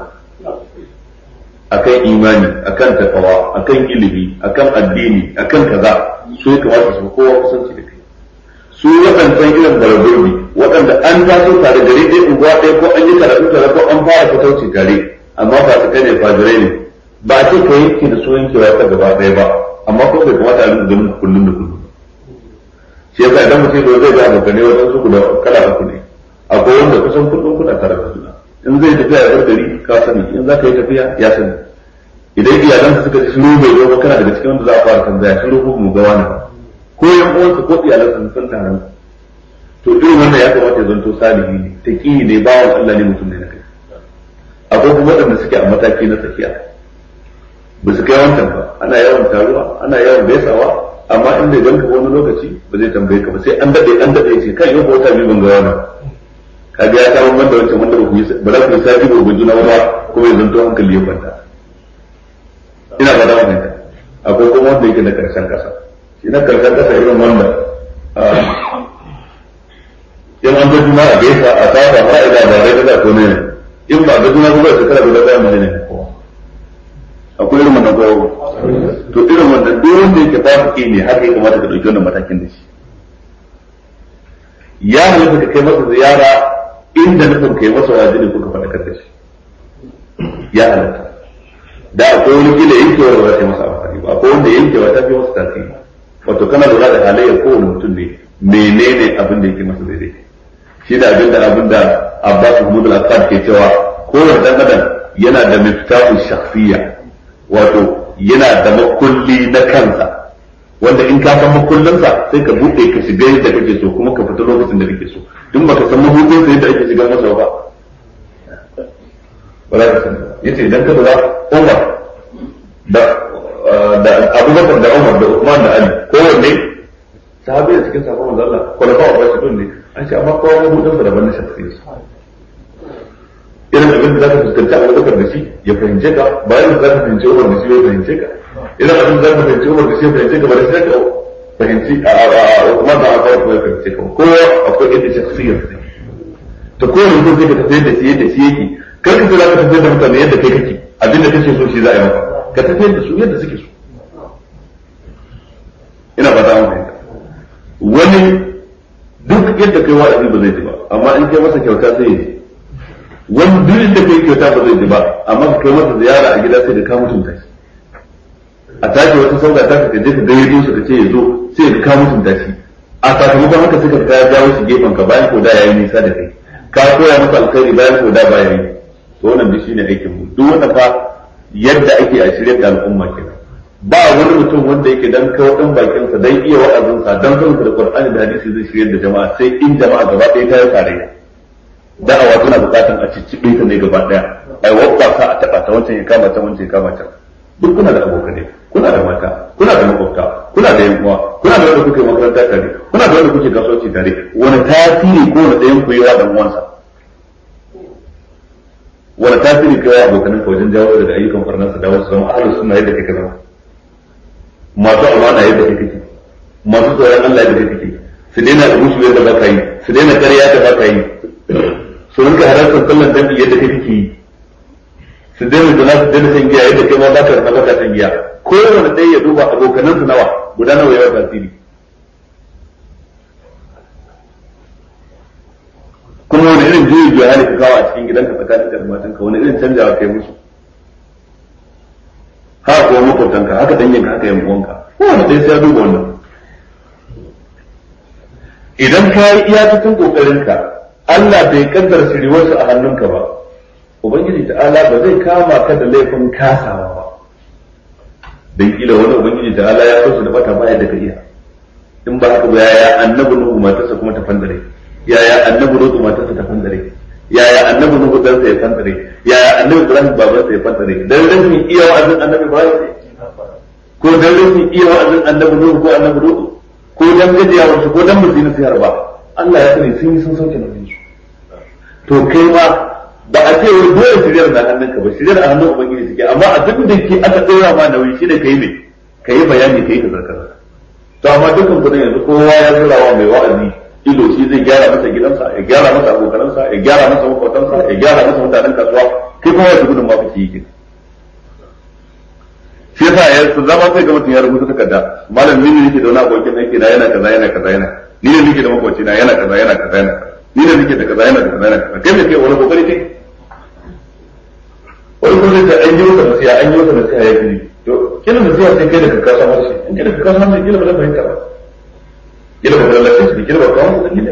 akan imani akan takawa akan ilimi akan addini akan kaza su ya kamata su fi kowa kusanci da kai su waɗancan irin barburbi waɗanda an taso tare gari ɗaya unguwa ɗaya ko an yi karatu tare ko an fara fatauci tare amma ba su kai ne fajirai ne ba a ce ka yanke da su yankewa ta gaba ɗaya ba amma ko bai kamata a rinka ganin kullum da kullum shi yasa idan mutum da zai ga abokanai wajen su guda kala uku ne akwai wanda kusan kullum kuna tare da juna in zai tafiya ya bar gari ka sani in za ka yi tafiya ya sani idan iyalansa suka ci shiru bai zo ba kana daga cikin wanda za a fara tambaya shiru ko mu ga wani ba ko yan uwansa ko iyalansa sun taron to irin wannan ya kamata ya zanto salihi ne taqi ne bawan Allah ne mutum ne na kai akwai kuma waɗanda suke a mataki na tsakiya ba su kai wancan ba ana yawan taruwa ana yawan gaisawa amma in bai ganka wani lokaci ba zai tambaye ka ba sai an dade an dade ce kan yau ko wata biyu ban ga wani kaga ya kawo wanda wancan wanda ba ku yi ba za ku yi sati ba ku juna ba kuma ya zanto hankali ya kwanta ina ba da wannan akwai kuma wanda yake na karshen kasa shi na karshen kasa irin wanda in an ga juna a gaisa a saba ba ida ba dai da ko ne in ba ga juna ba sai kada guda daya mai ne ko akwai irin wannan ko to irin wannan duk wanda yake fasiki ne haka ya kamata ka dauki wannan matakin da shi ya halatta ka kai masa ziyara inda nufin kai masa wajibi kuka faɗakar da shi ya halatta da akwai wani kila yankewar ba za ta yi masa amfani ba akwai wanda yankewa ta fi masa tasiri wato kana lura da halayyar kowane mutum ne menene abin da yake masa daidai shi da abin da abin da Abbas Mahmud al-Assad ke cewa kowane dan adam yana da miftahu shakhsiyya wato yana da makulli na kansa wanda in ka san makullinsa sai ka buɗe ka shiga yadda kake so kuma ka fita lokacin da kake so duk baka san mabuɗin sa yadda ake shiga masa ba ba za ka sani yace idan ka lura Umar da da Abubakar da Umar da Uthman da Ali kowanne sahabi da cikin sahabban manzo Allah kwalafa wa rashidun ne an ce amma kowa mabuɗin sa daban na shakhsiyya irin abin da zaka fuskanci Abubakar da shi ya fahimce ka bayan da zaka fahimci Umar da shi ya fahimce ka idan abin da zaka fahimci Umar da shi ya fahimce ka ba da sai ka fahimci a a kuma da aka kuma ya fahimce ka kowa akwai yadda shakhsiyar sa to kowane mutum zai ka tafi da shi yadda shi yake kar ka ce za ka tafiyar da mutane yadda kai kake abin da kake so shi za a yi maka ka tafiyar da su yadda suke so ina ba ta fahimta wani duk yadda kai wa'azi ba zai ji ba amma in kai masa kyauta sai ya ji wani duk yadda kai kyauta ba zai ji ba amma ka kai masa ziyara a gida sai da ka mutunta shi a tashi wata sauka ta ka je ka gayyato shi ka ce ya zo sai da ka mutunta shi a sakamakon haka suka ka jawo shi gefen ka bayan ko da yayi nisa da kai ka koya masa alkhairi bayan ko da baya yi to wannan duk shine aikin mu duk wanda fa yadda ake a shirye da al'umma kenan ba wani mutum wanda yake dan kawo dan bakin sa dan iya wa'azin sa dan sanin da Qur'ani da hadisi zai shirye da jama'a sai in jama'a gaba ɗaya ta yi tarayya da'awa tana bukatan a ciccibe ta ne gaba ɗaya ai wabba sa a taba ta wancan ya kama ta wancan ya kama ta duk kuna da abokanai kuna da mata kuna da makwabta kuna da yan uwa kuna da wanda kuke makaranta tare kuna da wanda kuke kasuwanci tare wani tasiri ko wani ɗayan ku yi wa dan uwansa wani tasiri kai wa abokanan ka wajen jawo daga ayyukan farnansa da wasu zama ahlus sunna yadda kake zama masu amana yadda kake kake masu tsoron Allah yadda kake kake su daina da musu yadda baka yi su daina ƙarya da baka yi su rinka halartar sallan dangi yadda kake kake yi su daina da nasu daina shan giya yadda kai ma baka da baka shan giya kowane ɗaya ya duba abokanan su nawa guda nawa yawa tasiri kuma wani irin juyi juya hali ka kawo a cikin gidanka tsakanin da matanka wani irin canjawa kai musu haka kuma makwabtanka haka danginka haka yan uwanka kowane ɗaya sai ya duba wannan idan ka yi iya cikin kokarinka Allah bai kaddara shiriwarsu a hannunka ba ubangiji ta'ala ba zai kama ka da laifin kasawa ba dan kila wani ubangiji ta'ala ya so su da bata baya da ka iya in ba haka ba yaya annabi nuhu matarsa kuma ta fandare yaya annabi lutu matarsa ta fandare yaya annabi nuhu dan sa ya fandare yaya annabi ibrahim baban sa ya fandare dan rashin iya wa'azin annabi ibrahim ko dan rashin iya wa'azin annabi nuhu ko annabi lutu ko dan gajiyawar su ko dan musu nasihar ba Allah ya sani sun yi sun sauke nauyin su to kai ma ba a ce wai dole shiryar na hannunka ba shiryar a hannun ubangiji suke amma a duk da ke aka ɗora ma nauyi shi da kai me kai bayani kai ka zarkar to amma dukkan kudin yanzu kowa ya zura wa mai wa'azi ido shi zai gyara masa gidansa ya gyara masa abokanansa ya gyara masa makwautansa ya gyara masa mutanen kasuwa kai kuma wata gudun ma kake yi shi yasa ya su zama sai ga mutum ya rubuta takarda malam ni ne nake da wani abokin aiki na yana kaza yana kaza yana ni ne nake da makwaci na yana kaza yana kaza yana ni ne nake da kaza yana da kaza yana kaza kai me kai wani kokari kai wani kuma zai an yi masa nasiha an yi masa nasiha ya gini to kila nasiha sai kai da ka kasa harshe in kai da ka kasa harshe kila ba zai fahimta ba kila ba zai lafiya shi kila ba kawo masa kila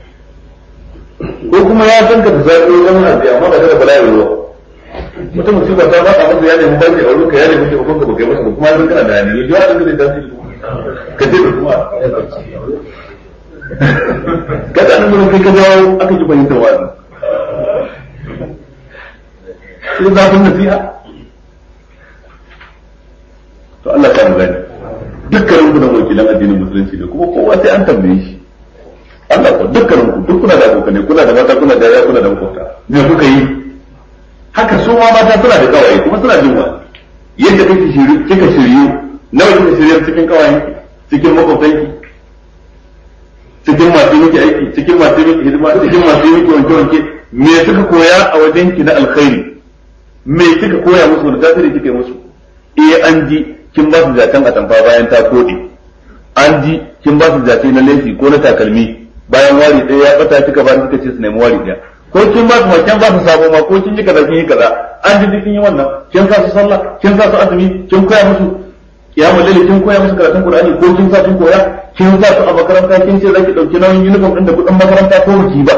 ko kuma ya san ka da zaɓi wajen nasiha amma ba da bala'i ruwa mutum musiba ta faɗa masa ya nemi barke a wurin ka ya nemi taimakon ka ba kai masa ba kuma yanzu kana da hannu ya ji wa'azin da zai tasiri ka ce da kuma kada nan mun kai ka jawo aka ji fahimtar wa'azin sai zafin nasiha to Allah ta mu gani dukkanin ku da wakilan addinin musulunci ne kuma kowa sai an tambaye shi Allah ko dukkanin ku duk kuna da abokanai kuna da mata kuna da yaya kuna da makwabta me kuka yi haka su ma mata suna da kawai kuma suna jin wa yadda kake shiri kika shiryu nawa kika shiryu cikin kawayen cikin makwabtanki cikin masu miki aiki cikin masu miki hidima cikin masu miki wanke wanke me suka koya a wajenki na alkhairi me kika koya musu wani tasiri kika yi musu eh an ji kin ba su zaton a tamfa bayan ta kode an ji kin ba su zace na laifi ko na takalmi bayan wari ɗaya ya bata kika ba kika ce su nemi wari ɗaya ko kin ba su ma kin ba su sabo ma ko kin yi kaza kin yi kaza an ji kin yi wannan kin sa su sallah kin sa su azumi kin koya musu kiyamul laili kin koya musu karatun qur'ani ko kin sa kin koya kin sa su a makaranta kin ce zaki dauki nauyin uniform din da kudin makaranta ko baki ba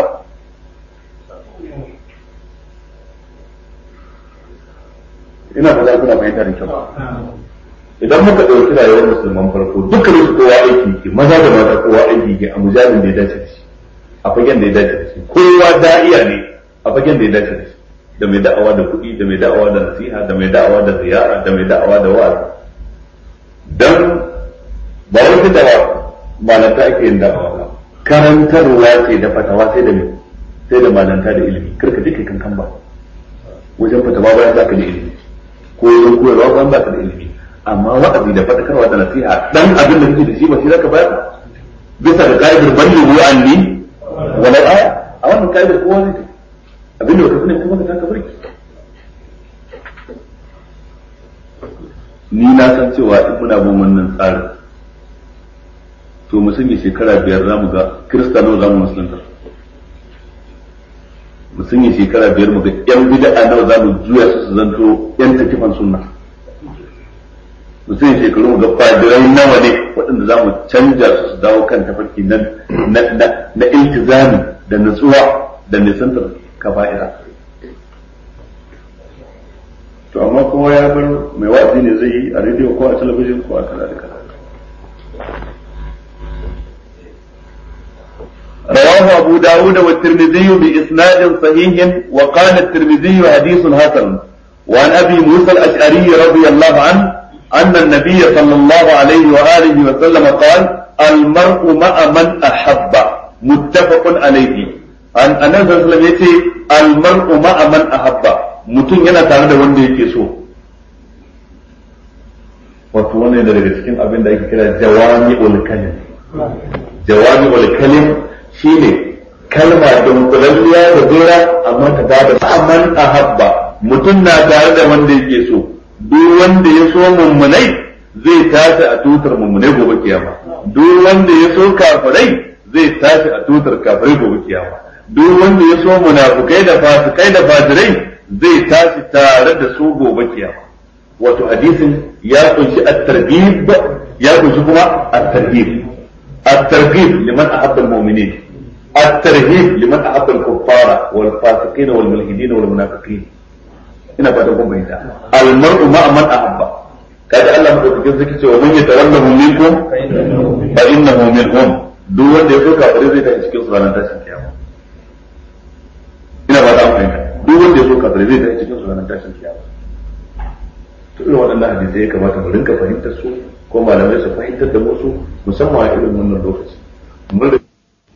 ina fata kuna fahimta da kyau idan muka ɗauki rayuwar musulman farko dukkan su kowa aiki ke maza da mata kowa aiki ke a mujalin da ya dace da shi a fagen da ya dace da shi kowa da'iya ne a fagen da ya dace da shi da mai da'awa da kuɗi da mai da'awa da nasiha da mai da'awa da ziyara da mai da'awa da wa'azi dan ba wata da malanta ake yin da'awa ba karantarwa ce da fatawa sai da sai da malanta da ilimi karka duka kankan ba wajen fatawa bayan za ka da ilimi ko wajen koyarwa bayan ba ka da ilimi amma wa'azi da fadakarwa da nasiha dan abin da kake da shi ba shi zaka bayar bisa da ka'idar ballighu anni walau aya a wannan ka'idar kowa ne abin da ka sani kuma ka taka barki ni na san cewa in muna bin wannan tsarin to mu sanya shekara biyar za mu ga kiristano za mu musulunta mu sanya shekara biyar mu ga yan bid'a nawa za mu juya su su zanto yan takifan sunna mu sanya shekaru mu ga fadirai nawa ne waɗanda za mu canja su su dawo kan tafarki na na iltizami da nutsuwa da nisantar kaba'ira to amma kowa ya bar mai wa'azi ne zai yi a rediyo ko a talabijin ko a kaza da kaza رواه أبو داود والترمذي بإسناد صحيح وقال الترمذي حديث حسن وعن أبي موسى الأشعري رضي الله عنه أن النبي صلى الله عليه وآله وسلم قال المرء مع من أحب متفق عليه عن أنس صلى الله عليه وسلم المرء مع من أحب mutum yana tare da wanda yake so wato wannan daga cikin abin da ake kira jawami kalim jawami kalim shine kalma dunkulalliya da jera amma ta bada ma'aman ahabba mutum na tare da wanda yake so duk wanda ya so mummunai zai tashi a tutar mummunai gobe kiyama duk wanda ya so kafirai zai tashi a tutar kafirai gobe kiyama duk wanda ya so munafukai da fasikai da fasirai zai tashi tare da su gobe kiyama wato hadisin ya kunshi at-targhib ya kunshi kuma at-tarhib at-targhib liman ahabba al-mu'minin at-tarhib liman ahabba al-kuffara wal fasiqin wal mulhidin wal munafiqin ina fatan kun bayyana al-mar'u ma'a man ahabba kaga Allah madaukakin zaki ce wa man yatawallahu minkum fa innahu minhum duk wanda ya so kafire zai tashi cikin ranar tashin kiyama ina ba ta fahimta duk wanda ya so kafire zai tashi cikin ranar tashin kiyama to irin waɗannan hadisai ya kamata mu rinka fahimtar su ko malamai su fahimtar da musu musamman a irin wannan lokaci mun da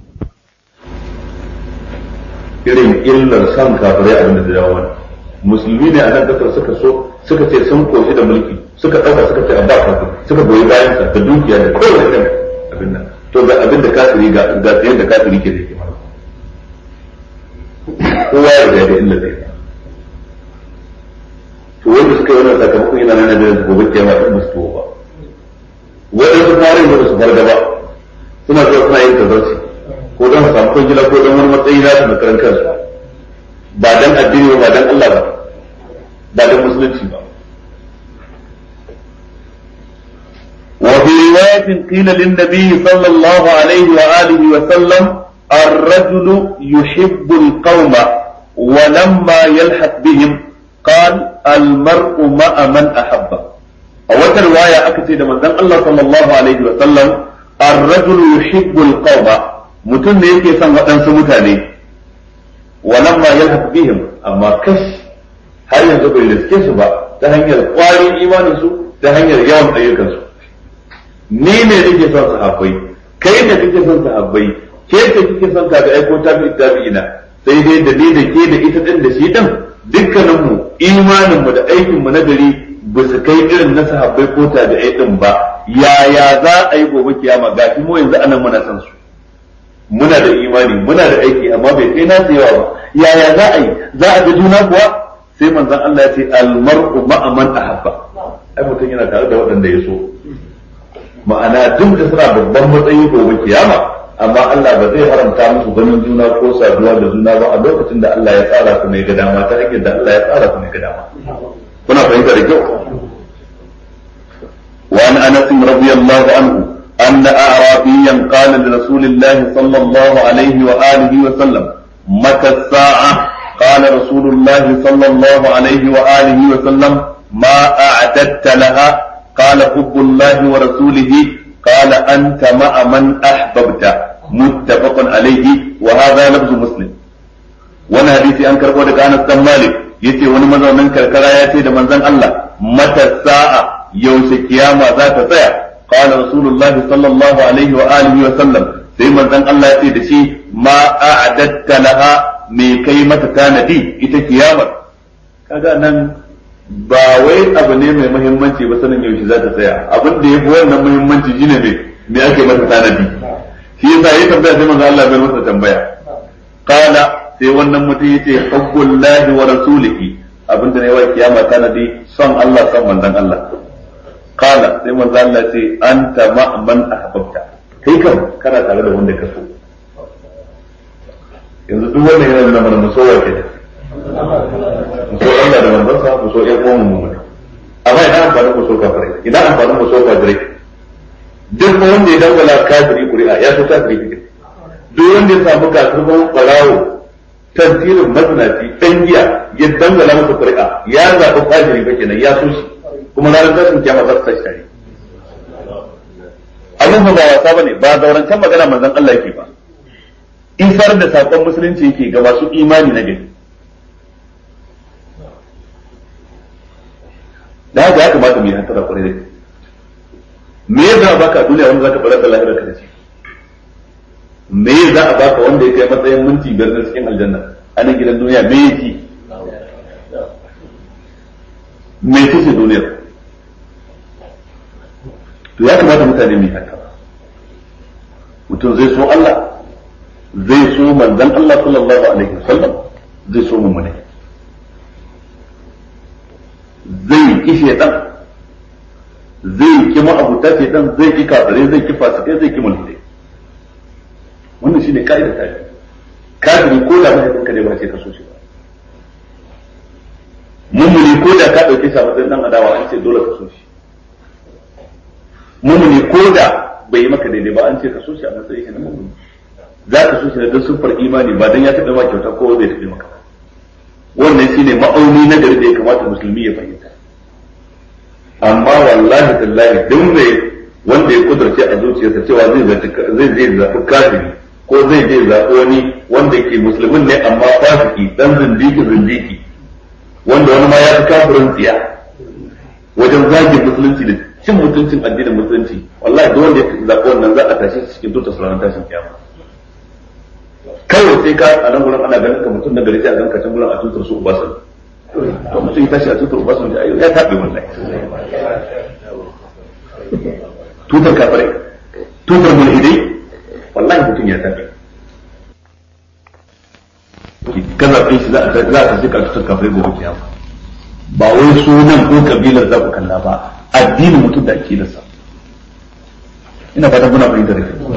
irin illar san kafirai abin da dawo mana musulmi ne a nan kasar suka so suka ce sun koshi da mulki suka ɗauka suka ce a ba kafir suka goyi bayan sa da dukiya da kowane irin abin nan to ga abin da kafiri ga ga tsayen da kafiri ke da ke mana kowa ya ga da illa zai to wanda suka yi wannan sakamakon yana nan da gobe kiyama in ba su tuwo ba waɗansu fara da su farga ba suna zuwa suna yin tazarci ko don su samu kwangila ko don wani matsayi na su na karan kansu ba dan addini ba ba dan Allah ba ba dan musulunci ba وفي رواية قيل للنبي صلى الله عليه وآله وسلم الرجل يحب القوم ولما يلحق بهم قال المرء مع من أحبه a wata riwaya aka ce da manzon Allah sallallahu alaihi wa sallam ar-rajulu yuhibbu al-qawma mutum ne yake son waɗansu mutane walamma yalhaq bihim amma kash har yanzu bai riske su ba ta hanyar ƙwarin imanin su ta hanyar yawan ayyukan su ni ne nake son sahabbai kai ne kake son sahabbai ke ce kike son ka ga aiko tabi'i tabi'ina sai dai da ni da ke da ita din da shi din dukkaninmu imaninmu da aikinmu na gari ba su kai irin na sahabbai ko tabi'ai din ba yaya za a yi gobe kiyama ga mu yanzu anan muna san su muna da imani muna da aiki amma bai kai nasu yawa ba yaya za a yi za a ga juna kuwa sai manzon Allah ya ce almar'u ma'a man ahabba ai mutum yana tare da waɗanda ya so ma'ana duk da suna babban matsayi gobe kiyama amma Allah ba zai haramta musu ganin juna ko saduwa da juna ba a lokacin da Allah ya tsara su ne ga dama ta hanyar da Allah ya tsara su ne ga dama kuna fahimta da kyau وعن انس رضي الله عنه ان اعرابيا قال لرسول الله صلى الله عليه واله وسلم متى الساعه قال رسول الله صلى الله عليه واله وسلم ما اعددت لها قال حب الله ورسوله قال انت مع من احببت متفق عليه وهذا لفظ مسلم وانا حديثي انكر ودك انس بن مالك yace wani mazaunin karkara ya ce da manzon Allah mata sa'a yaushe kiyama za ta tsaya qala rasulullah sallallahu alaihi wa alihi wa sallam sai manzon Allah ya ce da shi ma a'adatta laha me kai mata tanadi ita kiyamar kaga nan ba wai abu ne mai muhimmanci ba sanin yaushe za ta tsaya abin da yafi wannan muhimmanci shine me me ake mata tanadi shi yasa yayi tambaya sai manzon Allah bai masa tambaya qala sai wannan mutum yace hubbullahi wa rasulihi abinda ne wa kiyama tanadi son Allah son manzon Allah qala sai manzo Allah ce anta ma man ahbabta kai kan kana tare da wanda ka so yanzu duk wannan yana nuna mana musowa ke da muso Allah da manzon sa muso ƴan uwan mu ne amma idan amfanin muso kafirai idan amfanin muso kafirai duk wanda ya dangala kafiri ƙuri'a ya so kafiri kike duk wanda ya samu kafirban barawo tantirin mazinaci ɗan giya ya dangala masa ƙuri'a ya zaɓi kafiri ba kenan ya so shi kuma ranar tashin kiyama za su tashi tare abin ba wasa bane ba zaurancan magana manzon Allah yake ba isar da sakon musulunci yake ga masu imani na gari da haka ya kamata mu yi hantara kwarai da me ya za a baka a duniya wanda zaka barar da lahirar ka da shi me ya za a baka wanda ya kai matsayin minti biyar na cikin aljanna a nan gidan duniya me ya ci me ce ce duniyar to ya kamata mutane mu yi hantara mutum zai so Allah zai so manzon Allah sallallahu alaihi wasallam zai so mummune zai ki shedan zai ki ma'abuta shedan zai ki kafirai zai ki fasikai zai ki mulhidai wannan shine ka'idar ta kafiri ko da mahaifin ka ne ba ce ka so shi ba mummuni ko da ka dauke shi a matsayin dan adawa an ce dole ka so shi mummuni ko da bai yi maka daidai ba an ce ka so shi a matsayin shi na mummuni za ka so shi da don siffar imani ba don ya taɓa ma kyauta ko bai taɓa maka wannan shine ma'auni na gari da ya kamata musulmi ya fahimta amma wallahi tallahi duk mai wanda ya kudurce a zuciyarsa cewa zai zai zai zaɓi kafiri ko zai zai zaɓi wani wanda ke musulmin ne amma fasiki dan zindiki zindiki wanda wani ma ya fi kafirin tsiya wajen zagin musulunci da cin mutuncin addinin musulunci wallahi duk wanda ya zaɓi wannan za a tashi cikin tutar ranar tashin kiyama kawai sai ka a nan gurin ana ganin ka mutum na gari sai a ganka can gurin a tutar su ubasan to mutum ya tashi a tutar ubasan da ya taɓe wallahi tutar kafirai tutar mulhidai wallahi mutum ya taɓe ka zaɓe shi za a tashi ka tutar kafirai gobe kiyama ba wai sunan ko kabilar za ku kalla ba addinin mutum da akidarsa ina fatan muna fahimtar da kai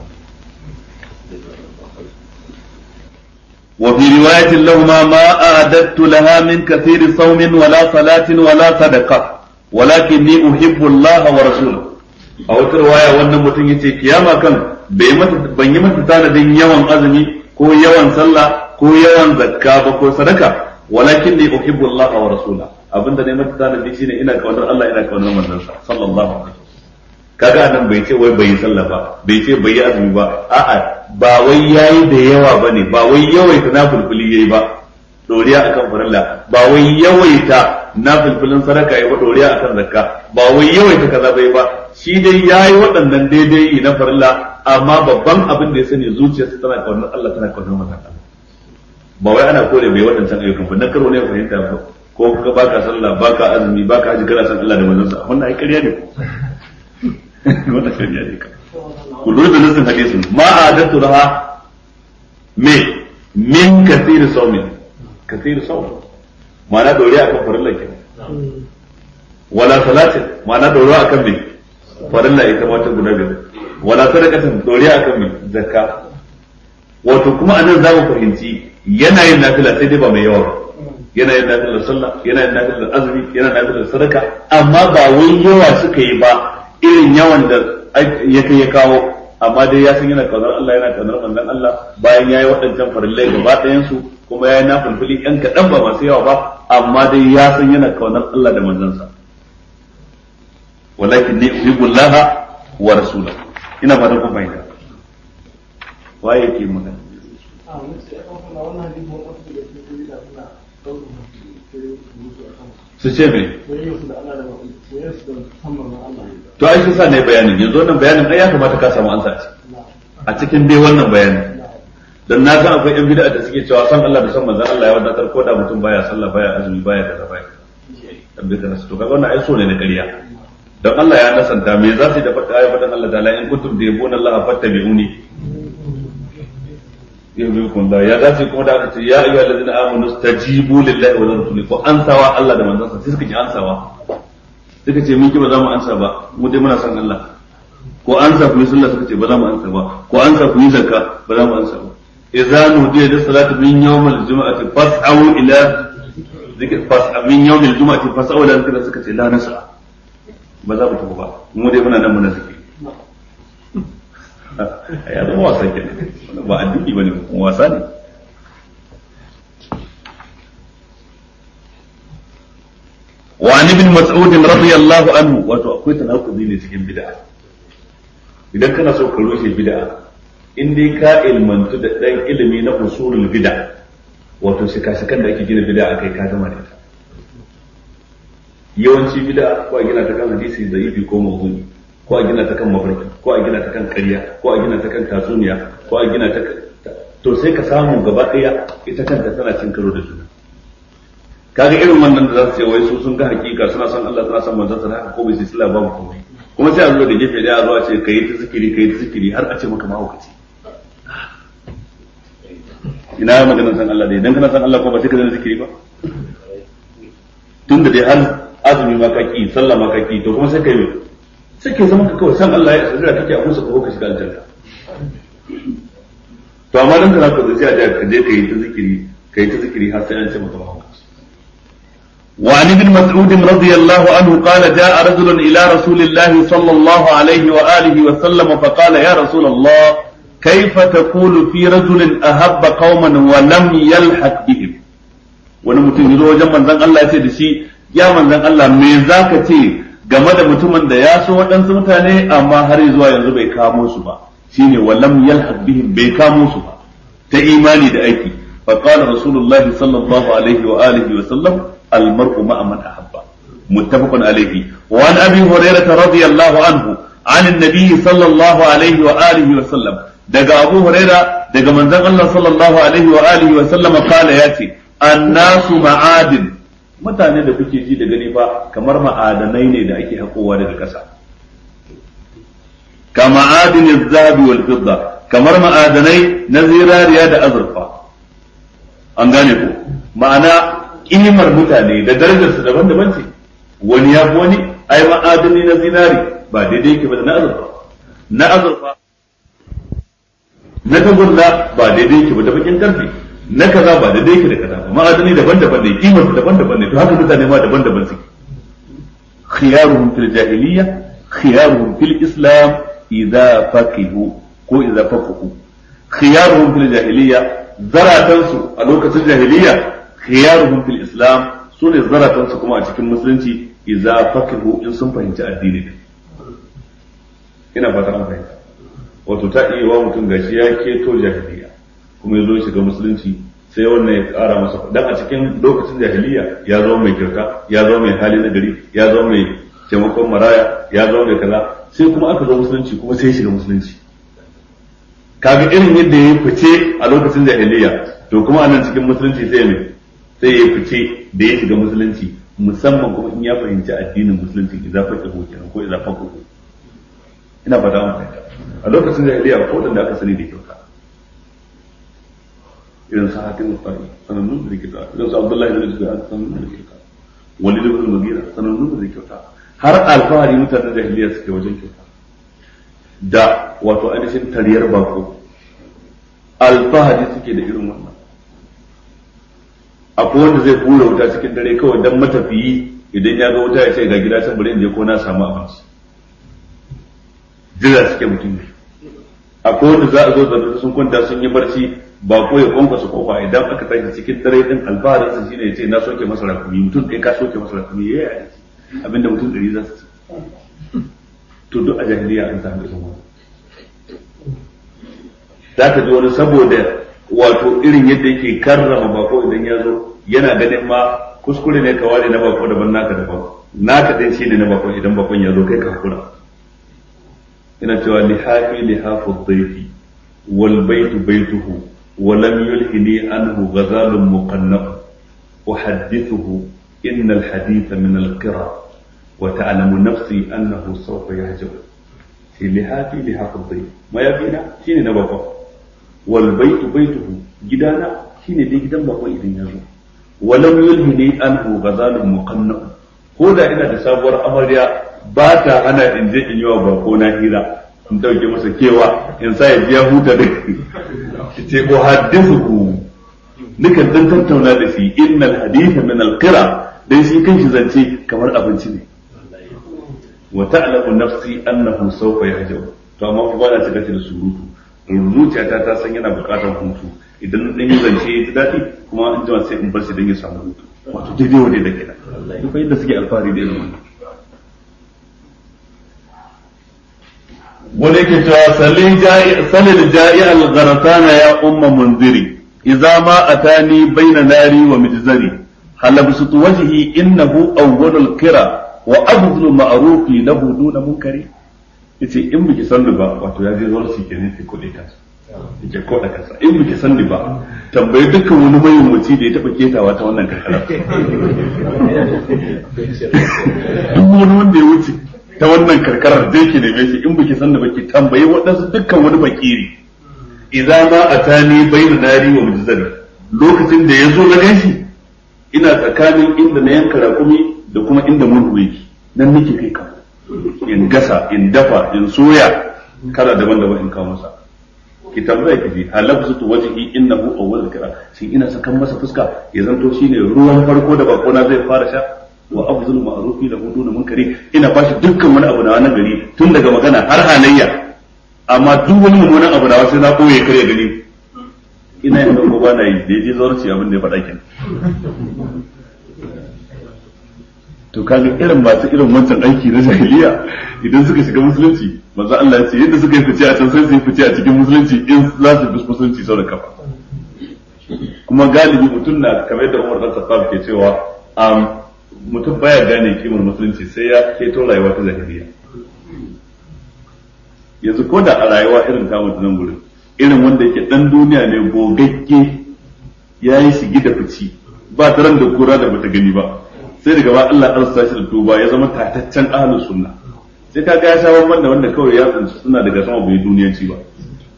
وفي رواية لهما ما أعددت لها من كثير صوم ولا صلاة ولا صدقة ولكني أحب الله ورسوله أو رواية wannan mutum yace kiyama kan bai mata ban yi mata tanadin yawan azumi ko yawan sallah ko yawan zakka ba ko sadaka walakin ni uhibbu Allah wa rasula abinda ne mata tanadi shine ina kaunar Allah ina kaunar manzon sa sallallahu alaihi kaga nan bai ce wai bai yi sallah ba bai ce bai yi azumi ba a'a ba wai yayi da yawa bane ba wai yawaita nafilfili yayi ba doriya akan farilla ba wai yawaita nafilfilin sadaka yayi ba doriya akan zakka ba wai yawaita kaza bai ba shi dai yayi waɗannan daidai na farilla amma babban abin da ya sani zuciyarsa tana kaunar Allah tana kaunar manzon Allah ba wai ana kore bai waɗancan ayyukan ba na karo ne fahimta ba ko ka baka sallah baka azumi baka haji kana san Allah da manzon sa wannan ai ƙarya ne wannan ƙarya ne ka ku lura da nasin hadisin ma adatu raha me min kathir sawmin kathir sawm ma'ana dore akan farilla ke wala salatin ma'ana dore akan me farilla ita ma ta guda biyar wala sadaqatin dore akan me zakka wato kuma anan za mu fahimci yana yin nafila sai dai ba mai yawa ba yana yin nafilar sallah yana yin nafilar azumi yana nafilar sadaka amma ba wai yawa suka yi ba irin yawan da ya kai ya kawo amma dai ya san yana kaunar Allah yana kaunar manzon Allah bayan yayi waɗancan farillai gaba ɗayan su kuma yayi na fulfuli ɗan kaɗan ba masu yawa ba amma dai ya san yana kaunar Allah da manzansa walakin ni uhibbu Allah wa rasulahu ina fatan kun fahimta waye yake magana su ce me to ai sa ne bayanin yanzu wannan bayanin ai ya kamata ka samu ansa ce a cikin dai wannan bayanin dan na san akwai yan bid'a da suke cewa san Allah da san manzon Allah ya wadatar ko da mutum baya sallah baya azumi baya kaza baya dan bi kana to kaga wannan ai so ne na ƙarya dan Allah ya nasanta me za su da fata ayi fadan Allah ta'ala in kuntum tayyibuna Allah fattabi'uni yuhibbukum da ya dace kuma da aka ce ya ayyuhal ladina amanu stajibu lillahi wa lirrasuli ko ansawa Allah da manzon sa sai suka ji ansawa suka ce mun ki ba za mu ansa ba mu dai muna son Allah ko ansa ku yi sallah suka ce ba za mu ansa ba ko ansa ku yi zakka ba za mu ansa ba idza nudiya da salatu min yawmal jumu'ati fas'au ila zikr fas'a min yawmil jumu'ati fas'au ila zikr suka ce la nasa ba za mu tafi ba mu dai muna nan muna zikiri ya zama wasa kenan ba addini bane wasa ne وعن ابن مسعود رضي الله عنه wato akwai tanakuzi ne cikin bid'a idan kana so ka rushe bid'a in dai ka ilmantu da dan ilimi na usulul bid'a wato shika-shikan da ake gina bid'a akai ka gama da ita yawanci bid'a ko a gina ta kan hadisi zaifi ko mawdu'i ko a gina ta kan mafarki ko a gina ta kan ƙarya ko a gina ta kan tatsuniya ko a gina ta to sai ka samu gaba ɗaya ita kanta tana cin karo da juna kaga irin wannan da za su ce wai su sun ga hakika suna son Allah suna son manzon sa haka ko bai sai sila babu komai kuma sai a zo da gefe daya a zo a ce kai ta zikiri kai ta zikiri har a ce maka mahaukaci ina maganar san Allah dai idan kana san Allah ko ba sai ka zama zikiri ba tun da dai har azumi ma kaki sallah ma kaki to kuma sai kai me sai ke zama ka kawai san Allah ya tsira kake a kusa ko ka shiga aljanna to amma dan kana ko sai a ka je kai ta zikiri kai ta zikiri har sai an ce maka mahaukaci وعن ابن مسعود رضي الله عنه قال جاء رجل إلى رسول الله صلى الله عليه وآله وسلم فقال يا رسول الله كيف تقول في رجل أهب قوما ولم يلحق بهم wani mutum ya zo wajen manzon Allah ya ce da shi ya manzon Allah me zaka ce game da mutumin da ya so waɗansu mutane amma har zuwa yanzu bai kamo su ba shine walam yalhaq bihim bai kamo su ba ta imani da aiki fa qala rasulullahi sallallahu alaihi wa alihi wa sallam المرء مع من أحب متفق عليه وعن أبي هريرة رضي الله عنه عن النبي صلى الله عليه وآله وسلم دقى أبو هريرة دقى من ذن الله صلى الله عليه وآله وسلم قال ياتي الناس معادن mutane da kuke ji da gani fa kamar ma'adanai ne da ake haƙowa daga ƙasa ka ma'adin zabi wal fidda kamar ma'adanai na zirariya da azurfa an gane ko ma'ana kimar mutane da darajarsu daban-daban ce wani ya fi wani ai ma'adani na zinari ba daidai yake ba da na azurfa na azurfa na tagulla ba daidai yake ba da bakin karfe na kaza ba daidai yake da kaza ba ma'adani daban-daban ne kimar daban-daban ne to haka mutane ma daban-daban suke khiyaruhum fil jahiliyya khiyaruhum fil islam idza faqihu ko idza faqihu khiyaruhum fil jahiliyya zaratansu a lokacin jahiliyya khiyaruhum fil islam sune zaratan su kuma a cikin musulunci idza fakihu in sun fahimci addini ina fata an fahimta wato ta iya wa mutum gashi ya keto jahiliya kuma ya zo shiga musulunci sai wannan ya kara masa dan a cikin lokacin jahiliya ya zama mai kyauta ya zama mai hali na gari ya zama mai taimakon maraya ya zama mai kaza sai kuma aka zo musulunci kuma sai ya shiga musulunci kaga irin yadda ya fice a lokacin jahiliya to kuma a nan cikin musulunci sai mai sai ya fice da ya shiga musulunci musamman kuma in ya fahimci addinin musulunci idza faqihu kenan ko idza faqihu ina fata an fahimta a lokacin jahiliya ko da aka sani da kyauta irin sa hakim tsari sanannun da kyauta irin sa abdullahi ibn zubair sanannun da kyauta walid ibn mughira sanannun da kyauta har alfahari mutanen jahiliya suke wajen kyauta da wato ainihin tariyar bako alfahari suke da irin wannan akwai wanda zai hura wuta cikin dare kawai dan matafiyi idan ya ga wuta ya ce ga gida can bari in je ko na samu abinci jira suke mutum ne akwai wanda za a zo da sun kwanta sun yi barci ba ko ya kwankwasa kofa idan aka tashi cikin dare din alfaharin sa shine ya ce na soke masa rakumi mutum ɗaya ka soke masa rakumi ya yi abinda mutum ɗari za su ci to duk a jahiliya an samu irin wannan za ka ji wani saboda wato irin yadda yake karrama bako idan ya zo yana ganin ma kuskure ne ka ware na bako daban naka daban naka din shi ne na bako idan bakon ya zo kai ka hakura ina cewa lihafi lihafu dhaifi wal baitu baituhu wa lam yulhini anhu ghazalun muqannab uhaddithuhu inna al haditha min al qira wa ta'lamu nafsi annahu sawfa yahjab fi lihafi lihafu dhaifi ma yabina shine na bakon wal baitu baituhu gidana shine dai gidan bakon idan ya zo walam yulhini anhu ghazalun muqannab ko da ina da sabuwar amarya ba ta hana in je in yi wa bako na hira in dauke masa kewa in sa ya biya huta da ce ko hadithu nukan dan tattauna da shi innal haditha min al-qira dan shi kanshi zance kamar abinci ne wa ta'lamu nafsi annahu sawfa yahjaw to amma fa ba na cika da surutu zuciyata ta san yana bukatar hutu idan dan yi zance ya ji daɗi kuma an jima sai in bar shi dan ya samu hutu wato daidai wa da kenan duk yadda suke alfahari da irin wannan wani yake cewa salil ja'i al-gharatana ya umma munziri idza ma atani baina nari wa mijzari halabsutu wajhi innahu awwalul kira wa abdul ma'rufi lahu duna munkari yace in biki sanni ba wato ya je zuwa shi kenan sai kudi kansa yake koda kansa in biki sanni ba tambayi dukkan wani mayyumaci da ya taba ketawa ta wannan karkara duk wani wanda ya wuce ta wannan karkarar da yake neme shi in biki sanni ba ki tambayi waɗansu dukkan wani bakiri idan ma atani bayna nari wa mujzari lokacin da ya zo na ganshi ina tsakanin inda na yanka rakumi da kuma inda murhu yake nan nake kai ka in gasa in dafa in soya kala daban-daban in kawo masa ki tambaya ki ji halabtu wajhi innahu awwal kira shin ina sakan masa fuska ya zanto shine ruwan farko da bakona zai fara sha wa afzul ma'rufi da huduna munkari ina bashi dukkan wani abu na wannan gari tun daga magana har halayya amma duk wani mummunan abu na sai na koye kare gani ina yin ko ba na yi da yaje zarci abin da ya faɗa kin to kaga irin masu irin wancan aiki na jahiliya idan suka shiga musulunci manzo Allah ya ce yadda suka yi fice a can sai su yi fice a cikin musulunci in za su bi musulunci sau da kafa kuma galibi mutum na kamar da Umar dan Khattab ke cewa mutum baya gane kimar musulunci sai ya keto rayuwa ta jahiliya yanzu ko da a rayuwa irin ta mutum gurin irin wanda yake dan duniya ne gogagge ya yi shigi da fici ba taran da kura da bata gani ba sai daga ba Allah ya sa shi da tuba ya zama tataccen ahlus sunna sai ka ga ya sha bamban da wanda kawai ya tsinci suna daga sama bai duniyanci ba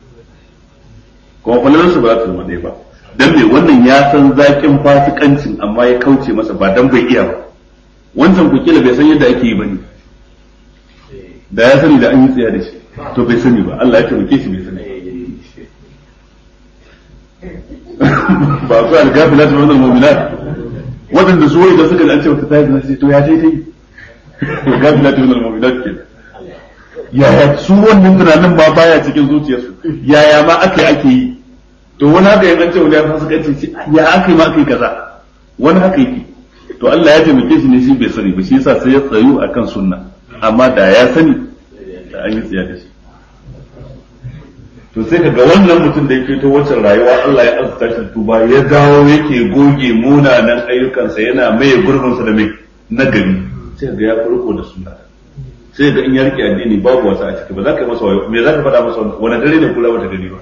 kuma falalar su ba za su zama ɗaya ba dan me wannan ya san zakin fasikancin amma ya kauce masa ba dan bai iya ba wancan ku kila bai san yadda ake yi bane da ya sani da an yi tsaya da shi to bai sani ba Allah ya taimake shi bai sani ba ku algafila ta wannan mu'minat waɗanda su wai da suka an ce wata tayi na to ya je ta yi algafila ta wannan mu'minat ke yaya su wannan tunanin ma baya cikin zuciyarsu yaya ma aka yi ake yi to wani haka yan an ce wani ya fasikanci ce ya aka yi ma aka yi kaza wani haka yake to Allah ya taimake shi ne shi bai sani ba shi yasa sai ya tsayu akan sunna amma da ya sani da an yi tsiya da shi to sai kaga wannan mutum da yake to wacce rayuwa Allah ya azurta shi tuba ya dawo yake goge munanan ayyukansa yana maye gurbinsa da mai nagari sai ga ya farko da sunna sai ga in ya rike addini babu wasa a ciki ba za ka yi masa wayo me za ka faɗa masa wani dare ne kula wata gari ba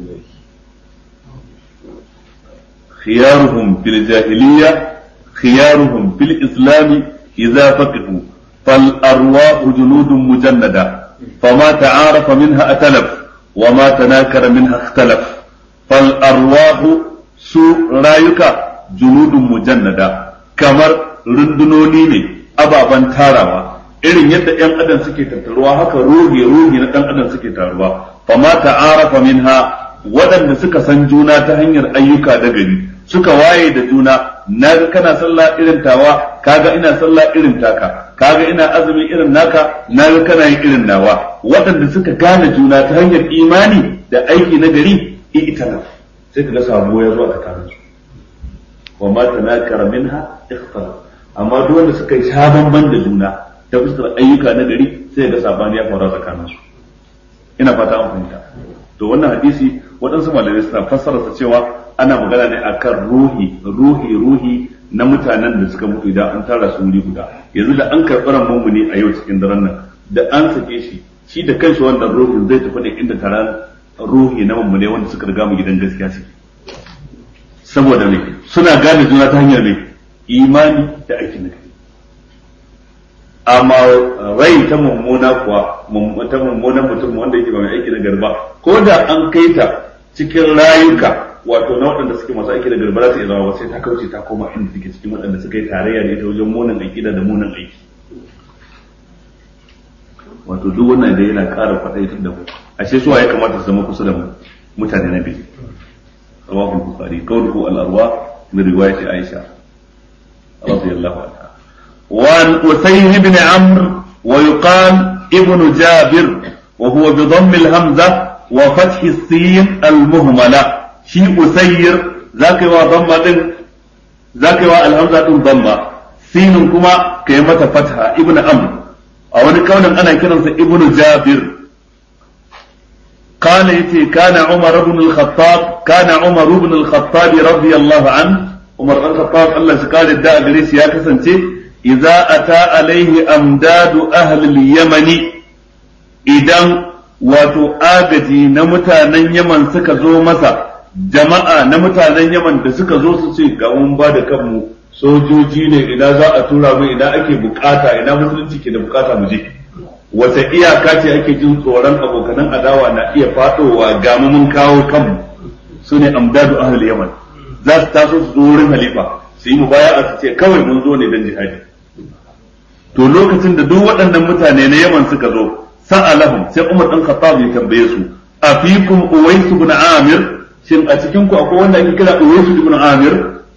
khiyaruhum fil jahiliyya khiyaruhum fil islami idza faqihu fal arwahu junudun mujannada fama ta'arafa minha atalaf وما تناكر منها اختلف فالأرواح su rayuka junudun mujannada kamar rundunoni ne ababen tarawa irin yadda ‘yan adam suke tattaruwa haka ruhi ruhi na ɗan adam suke taruwa fama ta'arafa minha waɗanda suka san juna ta hanyar ayyuka da gari suka waye da juna naga kana sallah irin tawa kaga ina sallah irin taka kaga ina azumi irin naka naga kana yin irin nawa waɗanda suka gane juna ta hanyar imani da aiki na gari i'tala sai kaga sabo ya zo a tsakanin su wa ma tanakara minha ikhtala amma duk wanda suka yi sabon ban da juna ta fuskar ayyuka na gari sai ga sabani ya faru tsakanin su ina fata an fahimta to wannan hadisi waɗansu malamai suna fassara sa cewa ana magana ne akan ruhi ruhi ruhi na mutanen da suka mutu idan an tara su wuri guda yanzu da an karɓi ran mummuni a yau cikin daren nan da an sake shi shi da kanshi wannan ruhin zai tafi ne inda taron ruhi na mummune wanda suka riga mu gidan gaskiya suke saboda me suna gane juna ta hanyar me imani da aikin da amma rai ta mummuna kuwa ta mummunan mutum wanda yake ba mai aiki na garba ko da an kai ta cikin rayuka wato na waɗanda suke masu aiki da garba za ta iya zama ba sai ta kauce ta koma inda take cikin waɗanda suka yi tarayya da ita wajen munin aƙida da munin aiki wato duk wannan da yana ƙara faɗaitar da mu ashe suwa ya kamata su zama kusa da mu mutane na biyu rawahu bukhari qawluhu al-arwa min riwayati aisha radiyallahu anha wa an usayn ibn amr wa yuqal ibn jabir wa huwa bi dhamm al-hamza wa fath as-sin al-muhmala shi usayr zaka yi wa dhamma din zaka yi wa al-hamza din dhamma sinin kuma kai mata fatha ibn amr a wani kaunin ana kiransa ibn jabir قال يتي كان عمر بن الخطاب كان عمر بن الخطاب رضي الله عنه عمر بن الخطاب الله قال الداء جريس يا كسنتي إذا أتى عليه أمداد أهل اليمن إذا wato agaji na mutanen Yaman suka zo masa jama'a na mutanen Yaman da suka zo su ce ga mun ba da kanmu sojoji ne ina za a tura mu ina ake bukata ina musulunci ke da bukata mu je wata iyaka ce ake jin tsoron abokanan adawa na iya fadowa ga mun kawo kanmu su ne amdadu ahlul yaman za su taso su zo wurin halifa su yi mubaya'a su ce kawai mun zo ne dan jihadi to lokacin da duk waɗannan mutane na yaman suka zo sa'alahum sai Umar dan Khattab ya tambaye su afikum Uwais ibn Amir shin a cikin ku akwai wanda ake kira Uwais ibn Amir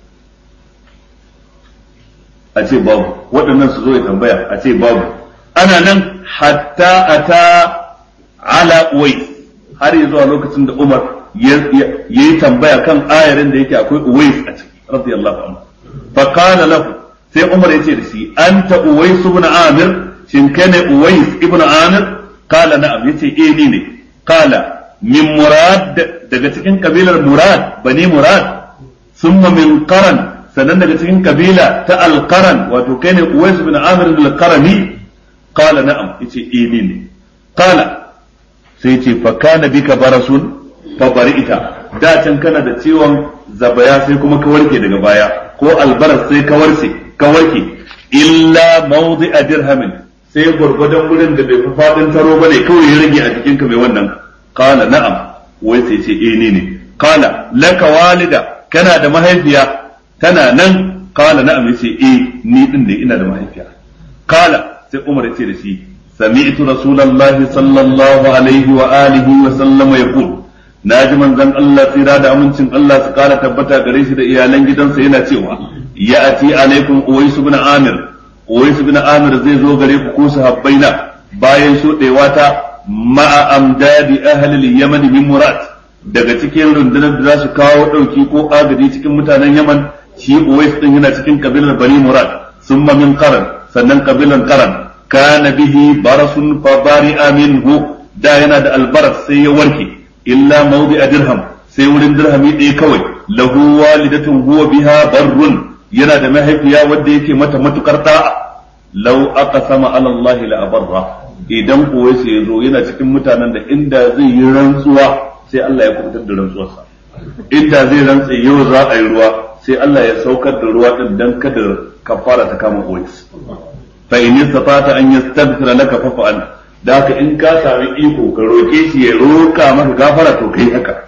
a ce babu waɗannan su zo ya tambaya a ce babu ana nan hatta ata ala Uwais har ya zuwa lokacin da Umar ya yi tambaya kan ayarin da yake akwai Uwais a ciki radiyallahu anhu fa qala lahu sai Umar ya ce da shi anta Uwais ibn Amir shin kana Uwais ibn Amir qala na'am yace eh ni ne qala min Murad daga cikin kabilar Murad bani Murad thumma min Qaran sannan daga cikin kabila ta Al-Qaran wato kai ne Uwais ibn Amir al-Qarani qala na'am yace eh ni ne qala sai ce fa kana bika barasun fa bari'ita da can kana da ciwon zabaya sai kuma ka warke daga baya ko albaras sai ka warke ka warke illa mawdi'a dirhamin sai gwargwadon wurin da bai fi fadin taro bane kawai ya rage a jikin ka mai wannan qala na'am wai sai ce eh ne ne qala laka walida kana da mahaifiya tana nan qala na'am yace eh ni din ne ina da mahaifiya qala sai Umar ya ce da shi سمعت رسول الله صلى الله عليه وآله وسلم يقول naji manzon Allah tsira da amincin Allah su kara tabbata gare shi da iyalan gidansa yana cewa ya ati alaikum uwais ibn amir uwais ibn amir zai zo gare ku ko sahabbaina bayan shudewa ta ma'a amdadi ahli al-yaman min murad daga cikin rundunar da za su kawo dauki ko agaji cikin mutanen yaman shi uwais din yana cikin kabilar bani murad summa min qaran sannan kabilan qaran kana bihi barasun fa bari'a minhu da yana da albaras sai ya warke illa mawdi dirham sai wurin dirhami ɗaya kawai lahu walidatun huwa biha barrun yana da mahaifiya wadda yake mata matukar da'a law aqsama ala Allah la abarra idan kuwa sai ya zo yana cikin mutanen da inda zai yi rantsuwa sai Allah ya kubutar da rantsuwarsa inda zai rantsa yau za a yi ruwa sai Allah ya saukar da ruwa din dan kada kafara ta kama uwais fa in istata an yastaghfira laka fa fa'al da haka in ka sami iko ka roke shi ya roka maka gafara to kai haka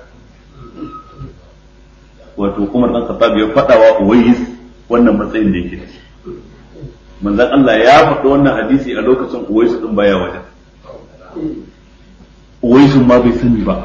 wato Umar dan Khattab ya fada wa Uwais wannan matsayin da yake da shi manzon Allah ya faɗi wannan hadisi a lokacin Uwais din baya wajen Uwais ma bai sani ba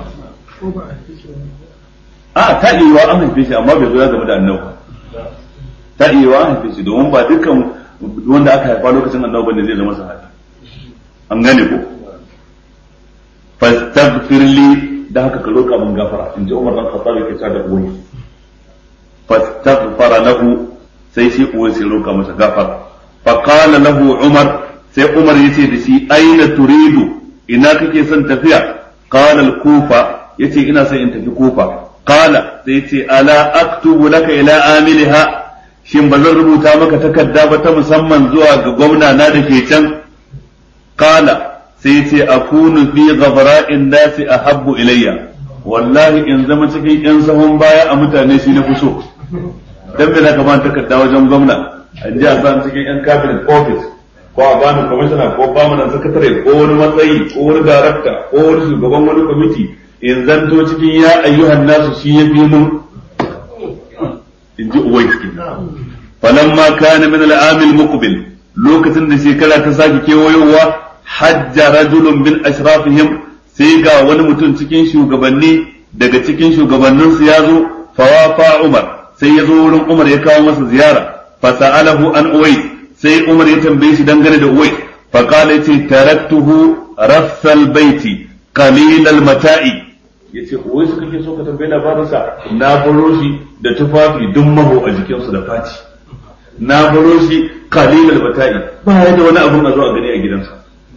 a ta iya an haife shi amma bai zo ya zama da annabi ta iya an haife shi domin ba dukkan wanda aka haifa lokacin annabi bane zai zama sahabi an gane ko fastaghfir li da haka ka roƙa mun gafara in ji Umar dan Khattab yake cewa da uwai fastaghfara lahu sai shi uwai sai roƙa masa gafara fa qala lahu Umar sai Umar yace da shi aina turidu ina kake son tafiya qala al-kufa yace ina son in tafi kufa qala sai yace ala aktubu laka ila amiliha shin ba zan rubuta maka takarda ba ta musamman zuwa ga gwamna na da ke can kala sai ce akunu fi ghabra'in nasi ahabbu ilayya wallahi in zama cikin yan sahun baya a mutane shi na so dan me zaka ba takarda wajen gwamna an ji a san cikin yan cabinet office ko a bani commissioner ko permanent secretary ko wani matsayi ko wani director ko wani shugaban wani committee in zanto cikin ya ayyuhan nasu shi ya fi mun in ji uwai falamma kana min al-amil muqbil lokacin da shekara ta sake kewayowa hajja rajulun min ashrafihim sai ga wani mutum cikin shugabanni daga cikin shugabanninsu ya zo fawafa Umar sai ya zo wurin Umar ya kawo masa ziyara fasa'alahu an Uwais sai Umar ya tambaye shi dangane da Uwais fa qala yace taraktuhu rassal baiti qalil al mata'i yace Uwais kake so ka tambaye labarin sa na baro shi da tufafi duk maho a jikinsu da faci na baro shi qalil al mata'i ba ya da wani abun a zo a gani a gidansa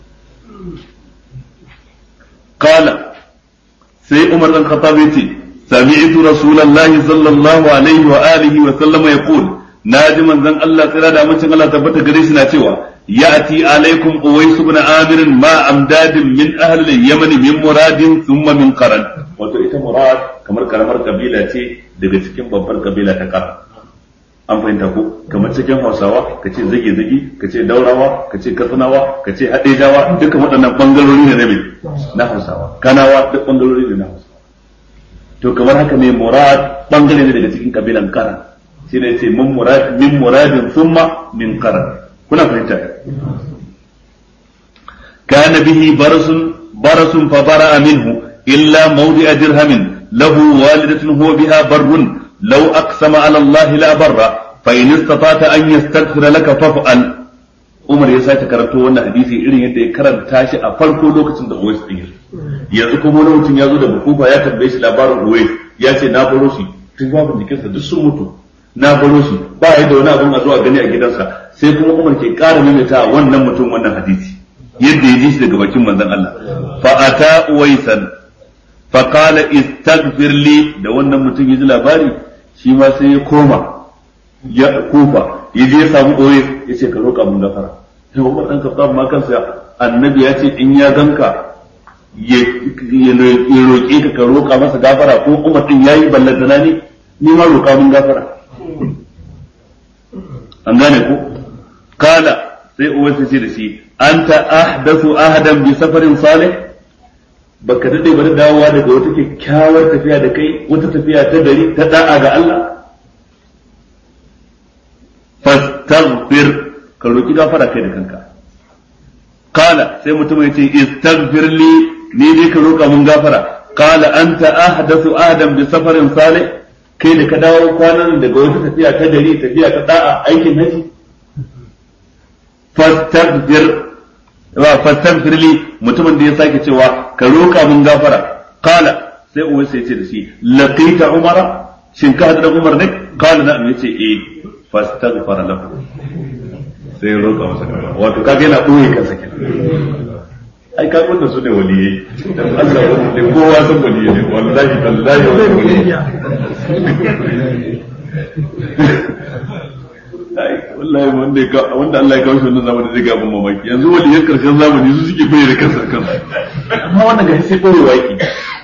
qala sai Umar dan Khattab yace سمعت رسول الله صلى الله عليه وآله وسلم يقول ناجي من ذن الله ترى دا من الله تبت غريش ناتيوا يأتي عليكم أويس بن عامر ما أمداد من أهل اليمن من مراد ثم من قرن wato ita murad kamar karamar kabila ce daga cikin babbar kabila ta kara an fahimta ko kamar cikin hausawa ka ce zage zage ka ce daurawa ka ce katsinawa ka ce haɗejawa dukkan waɗannan bangarori ne na me na hausawa kanawa duk bangarori ne na hausawa to kamar haka ne murad bangare ne daga cikin kabilan karan shi ne ce min murad min muradin thumma min karan kuna fahimta kana bihi barasun barasun fa bara'a minhu illa mawdi'a dirhamin lahu walidatun huwa biha barrun law aqsama ala Allah la barra fa in istata'ta an yastaghfira laka faf'al Umar ya sake karanto wannan hadisi irin yadda ya karanta shi a farko lokacin da Uwais din yanzu kuma wani mutum ya zo da bukufa ya tambaye shi labarin Uwais ya ce na baro shi tun babin jikinsa duk sun mutu na baro shi ba ya da wani abin a zuwa gani a gidansa sai kuma Umar ke ƙara maimaita wannan mutum wannan hadisi yadda ya ji shi daga bakin manzon Allah fa ata Uwaisan fa qala istaghfir li da wannan mutum ya ji labari shi ma sai ya koma ya kufa ya je ya samu Uwais ya ce ka roƙa mun gafara sai Umar dan Khattab ma kansa annabi ya ce in ya ganka ya roƙe ka ka roƙa masa gafara ko Umar din yayi ballantana ne ni ma roƙa mun gafara an gane ko kala sai Uwais ya ce da shi anta ahdathu ahadan bi safarin salih baka dade ba da dawowa daga wata kyakkyawar tafiya da kai wata tafiya ta gari ta da'a ga Allah fastaghfir ka roki gafara kai da kanka kala sai mutum ya ce istaghfir li ni dai ka roka mun gafara kala anta ahdathu adam bi safarin salih kai da ka dawo kwanan daga wata tafiya ta gari tafiya ta da'a aikin haji fastaghfir wa fastaghfir li mutumin da ya sake cewa ka roka mun gafara kala sai uwai sai ce da shi laqita umara shin ka hadu da umar ne kala na yace eh fastaghfara lahu sai ya roƙa masa gafara wato kaga yana ɓoye kansa kenan ai ka wannan su ne waliyai dan Allah wani ne kowa san waliyai ne wallahi tallahi waliyai ai wallahi wanda ka wanda Allah ya kawo shi wannan zamani zai ga mun mamaki yanzu waliyan karshen zamani su suke bayyana kansa kansu amma wannan ga sai ɓoye waki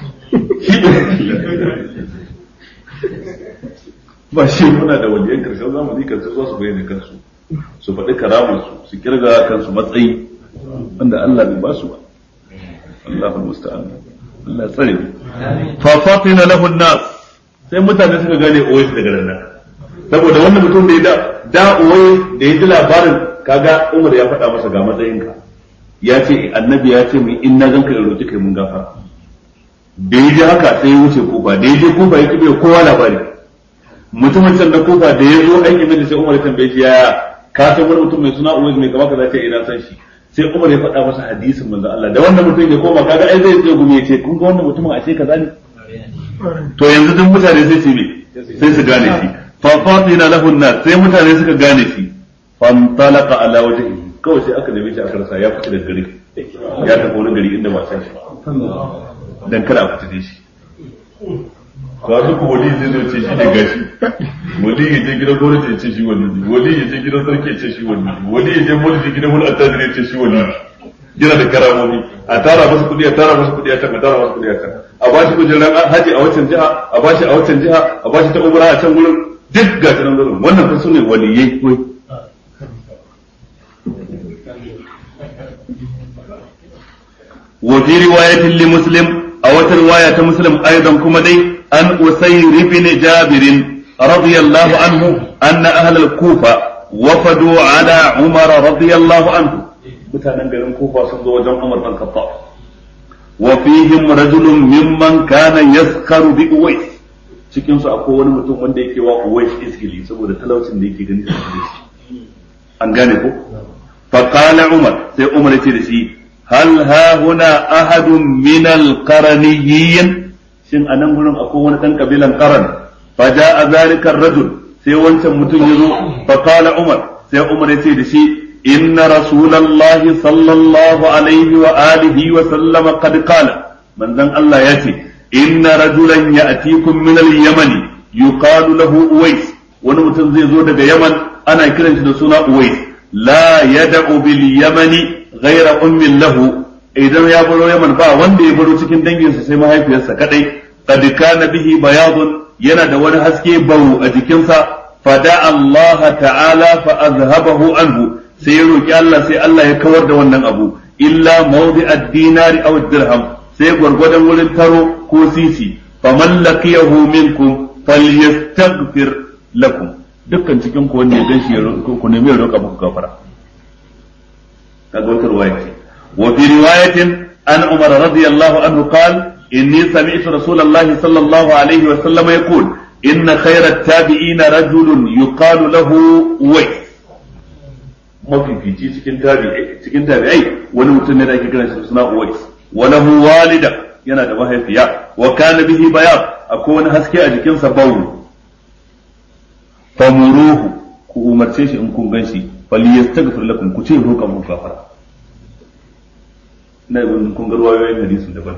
ba shi muna da waliyan karshen zamani kan su su bayyana kansu su faɗi karamarsu su kirga kansu matsayi wanda Allah bai ba su ba Allahu musta'an Allah tsare mu fa fatina lahu nas sai mutane suka gane oyi daga nan saboda wannan mutum da ya da da oyi da ya ji labarin kaga Umar ya faɗa masa ga matsayinka ya ce annabi ya ce mu in na ganka in roki kai mun gafara da ya ji haka sai ya wuce kufa da ya je kufa ya kibe kowa labari mutumin can na kufa da ya zo aiki mai sai Umar ya tambaye shi yaya ka san wani mutum mai suna Uwais mai kama kaza ce ina san shi sai Umar ya faɗa masa hadisin manzo Allah da wannan mutum ya koma kaga ai zai ce gumi ya ce kun ga wannan mutumin a ce kaza ne to yanzu duk mutane sai su me sai su gane shi fa fatina lahu nas sai mutane suka gane shi fantalaqa ala wajhihi kawai sai aka neme shi aka rasa ya fita da gari ya tafi wani gari inda ba san shi dan kada a fita da shi to a duk wali zai zo ce shi ne gashi wali ya je gidan gwamnati ya ce shi wali wali ya je gidan sarki ya ce shi wali wali ya je mulki gidan wani attajiri ya ce shi wali yana da karamomi a tara masa kudi a tara masa kudi a can a tara masa kudi a can a ba shi kujerar haji a wancan jiha a ba shi a wancan jiha a ba shi ta umra a can gurin duk ga nan gurin wannan fa sune waliyai koi وفي رواية لمسلم أو رواية مسلم أيضا كما دي عن أسير بن جابر رضي الله عنه أن أهل الكوفة وفدوا على عمر رضي الله عنه mutanen garin kufa sun zo wajen Umar bin Khattab wa fihim rajulun mimman kana yaskaru bi Uwais cikin su akwai wani mutum wanda yake wa Uwais iskili saboda talaucin da yake gani da shi an gane ko fa qala Umar sai Umar ya ce da shi hal ha huna ahadun min al qaraniyyin shin anan gurin akwai wani dan kabilan qaran fa jaa zalika rajul sai wancan mutum ya zo fa qala Umar sai Umar ya ce da shi إن رسول الله صلى الله عليه وآله وسلم قد قال من ذن الله يأتي إن رجلا يأتيكم من اليمن يقال له أويس ونمتن زي زودة يمن أنا كرنش سنة أويس لا يدع باليمن غير أم له idan ya baro Yaman ba wanda ya baro cikin danginsa sai mahaifiyarsa kadai qad kana bihi bayadun yana da wani haske bau a jikinsa fada Allah ta'ala fa azhabahu anhu sai ya roki Allah sai Allah ya kawar da wannan abu illa mawdi ad-dinari aw dirham sai gwargwadon wurin taro ko sisi faman laqiyahu minkum falyastaghfir lakum dukkan cikin ku wanda ya ganshi ya ku nemi ya roka muku gafara kaga wata riwaya ce wa fi riwayatin an umar radiyallahu anhu qala inni sami'tu rasulullahi sallallahu alaihi wa sallam yaqul inna khayra at-tabi'ina rajulun yuqalu lahu uwais mafifici cikin tabi'ai cikin tabi'ai wani mutum ne da ake kiran shi suna Uwais wa lahu walida yana da mahaifiya wa kana bihi bayad akwai wani haske a jikinsa bawu famuruhu ku umarce shi in kun ganshi falyastaghfir lakum ku ce roƙa mu gafara na ibn kun ga ruwayoyin hadisin daban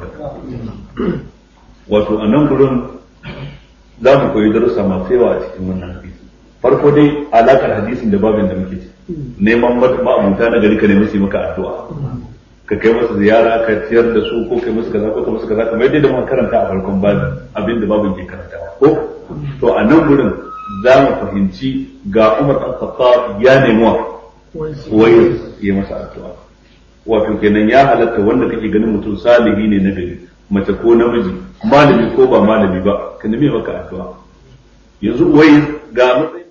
wato a nan gurin za mu koyi darussa masu yawa a cikin wannan hadisi farko dai alakar hadisin da babin da muke ci neman ma'amuta na gari ka nemi su maka addu'a ka kai musu ziyara ka ciyar da su ko kai musu kaza ko kai musu kaza kamar yadda muka karanta a farkon babin abin da babin ke karantawa ko to a nan gurin za mu fahimci ga Umar ɗan Khattab ya nemi wa wai ya masa addu'a wato kenan ya halatta wanda kake ganin mutum salihi ne na gari mace ko namiji malami ko ba malami ba ka nemi maka addu'a yanzu wai ga matsayin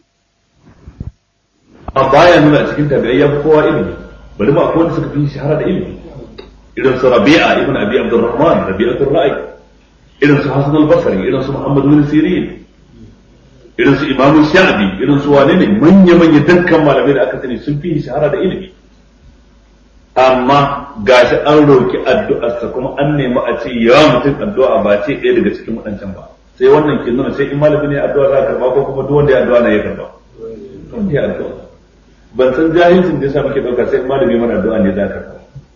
a baya nuna cikin tabi'ai ya fi kowa ilimi bari ba kowa suka fi shahara da ilimi irin su rabi'a ibn abi abdurrahman rabi'atul ra'i irin su hasan al-basri irin su muhammad bin sirin irin su imam sha'bi irin su wane ne manya manya dukkan malamai da aka sani sun fi shahara da ilimi amma gashi an roki addu'arsa kuma an nemi a ce ya mutum addu'a ba ce ɗaya daga cikin waɗancan ba sai wannan ke nuna sai in malami ne addu'a za a karba ko kuma duk wanda ya addu'a na ya karba wanda ya addu'a ban san jahilcin da yasa muke dauka sai malami mana addu'a ne za ka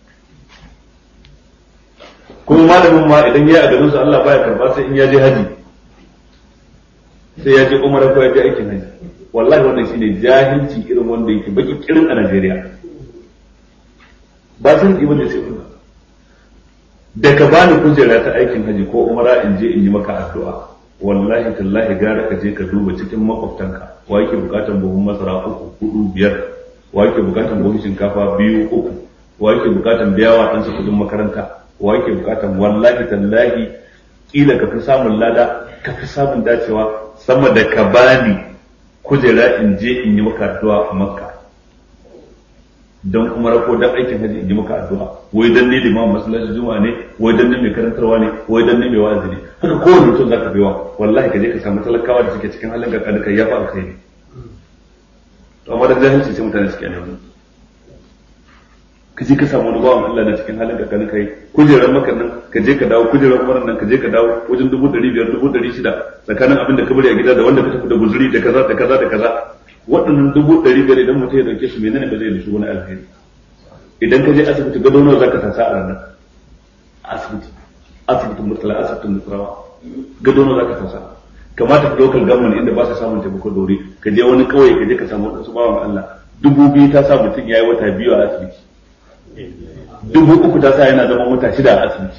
kuma malamin ma idan ya a garin su Allah baya karba sai in ya je haji sai ya je umara ko ya je aikin haji wallahi wannan shine jahilci irin wanda yake baki kirin a Najeriya ba san ibn da sai kuma da ka bani kujera ta aikin haji ko umara in je in yi maka addu'a wallahi tallahi gara ka je ka duba cikin makwabtanka wa yake bukatan buhun masara uku hudu biyar wa yake bukatan buhun shinkafa biyu uku wa yake bukatan biyawa ɗansa kudin makaranta wa yake bukatan wallahi tallahi kila ka fi samun lada ka fi samun dacewa sama da ka bani kujera in je in yi maka addu'a a makka don umara ko dan aikin haji in yi maka addu'a wai dan ne limamin masallaci juma'a ne wai dan ne mai karantarwa ne wai dan ne mai wa'azi ne haka kowane mutum zaka baiwa wallahi ka je ka samu talakawa da suke cikin halin gargaɗi kai ya fa alkhairi to amma da jahilci sai mutane suke ne ka je ka samu wani bawan Allah na cikin halin gargaɗi kai kujerar maka nan ka je ka dawo kujerar umaran nan ka je ka dawo wajen dubu ɗari biyar dubu ɗari shida tsakanin abin da ka bari a gida da wanda ka tafi da guzuri da kaza da kaza da kaza waɗannan dubu ɗari biyar idan mutum ya ɗauke su menene ba zai da su wani alheri idan ka je asibiti gado nawa zaka tasa a ranar asibiti asibitin murtala asibitin murtala gado nawa zaka tasa kamata ka local government inda ba sa samun taimako da wuri ka je wani kauye ka je ka samu wadansu bawan Allah dubu biyu ta sa mutum yayi wata biyu a asibiti dubu uku ta sa yana zama wata shida a asibiti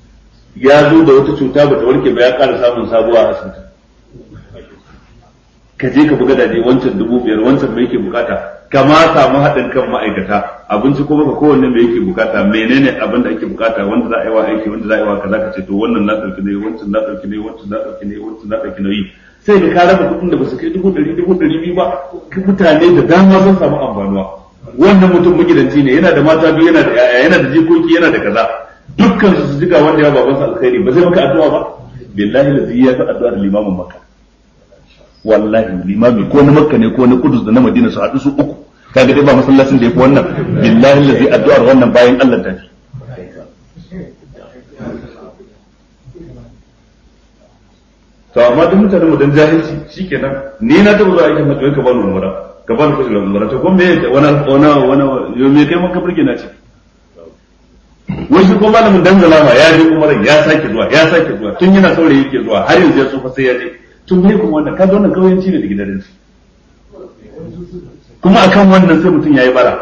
ya zo da wata cuta ba ta warke ba ya ƙara samun sabuwa a asibiti ka je ka buga daje wancan dubu biyar wancan me yake bukata ka ma samu haɗin kan ma'aikata abinci ko baka kowanne me yake bukata menene abin da ake bukata wanda za a yi wa aiki wanda za a yi wa kaza ka ce to wannan na ɗauki nauyi wancan na ɗauki nauyi wancan na ɗauki nauyi wancan na ɗauki nauyi sai ka raba kuɗin da ba su kai dubu ɗari dubu ɗari biyu ba mutane da dama sun samu amfanuwa wannan mutum magidanci ne yana da mata biyu yana da yaya yana da jikoki yana da kaza dukkan su su jiga wanda ya babansa alkhairi ba zai maka addu'a ba billahi lazi ya fi addu'a da limamin makka wallahi limami ko na makka ne ko na kudus da na madina su haɗu su uku kaga dai ba masallacin da ya fi wannan billahi lazi addu'ar wannan bayan Allah ta fi to amma duk mutanen mu dan jahilci shikenan ni na taɓa zuwa aikin hajji ka bani umara ka bani kuɗi umara to kuma me wani wani wani yo me kai maka burge na ce wai shi ko malamin dangala ma ya je umara ya sake zuwa ya sake zuwa tun yana saurayi yake zuwa har yanzu ya tsufa sai ya je tun me kuma wannan kaga wannan kauyanci ne da gidan su kuma akan wannan sai mutum yayi bara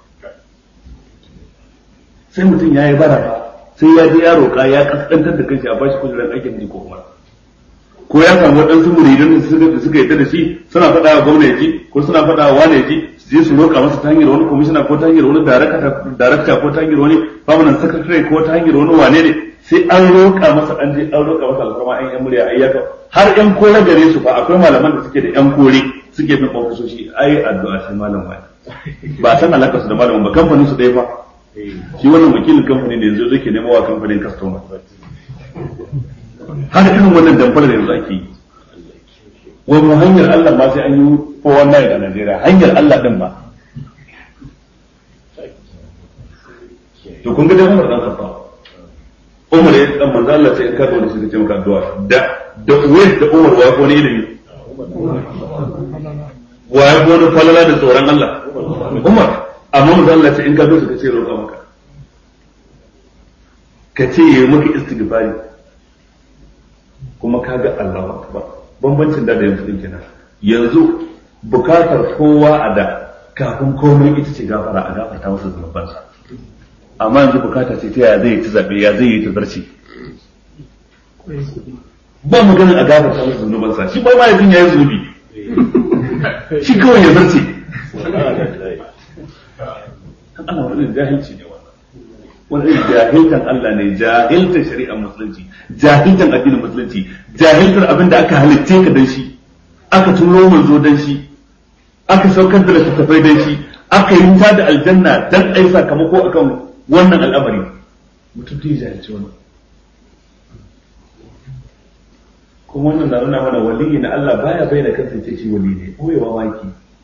sai mutum yayi bara sai ya je ya roƙa ya kaskantar da kanshi a bashi kujerar aikin hajji ko umara ko ya samu waɗansu muridan da suka da suka yadda da shi suna faɗa wa gwamnati ko suna faɗa wa wane ji su je su roƙa masa ta hanyar wani kwamishina ko ta hanyar wani darakta ko ta hanyar wani permanent secretary ko ta hanyar wani wane ne sai an roƙa masa an je an roƙa masa alfarma an yan murya ayyaka har yan kore gare su fa akwai malaman da suke da yan kore suke bin ofisoshi ai addu'a sai malam wani ba san alaka su da malamin ba kamfanin su ɗaya fa shi wannan wakilin kamfani ne yanzu zai ke nemo wa kamfanin customer har irin wannan damfar da yanzu ake yi wani hanyar Allah ma sai an yi ko wannan a Najeriya hanyar Allah din ma to kun ga dai Umar dan Khattab Umar ya dan manzo Allah sai ka da shi ce maka addu'a da da wai da Umar wa ko ne ilimi wa ya ko falala da tsoron Allah Umar amma manzo Allah sai in ka zo ka ce roƙa maka ka ce yayi maka istighfari kuma kaga Allahu akbar bambancin da da yanzu din kenan yanzu bukatar kowa a da kafin komai ita ce gafara a gafarta masa zunubansa amma yanzu bukata ce ta ya zai yi ta zabe ya zai yi ta zarci ba maganin a gafarta masa zunubansa shi ba ma yanzu ya yi zunubi shi kawai ya zarce Allah wani jahilci ne wani jahiltan Allah ne jahiltan shari'ar musulunci jahiltan addinin musulunci jahiltar abin da aka halitte ka dan shi aka turo manzo dan shi aka saukar da littattafai dan shi aka yi ta da aljanna dan ai sakamako akan wannan al'amari mutum ta jahilci wannan kuma wannan na nuna mana waliyi na Allah baya bayyana kansa ce shi wali ne koyewa waki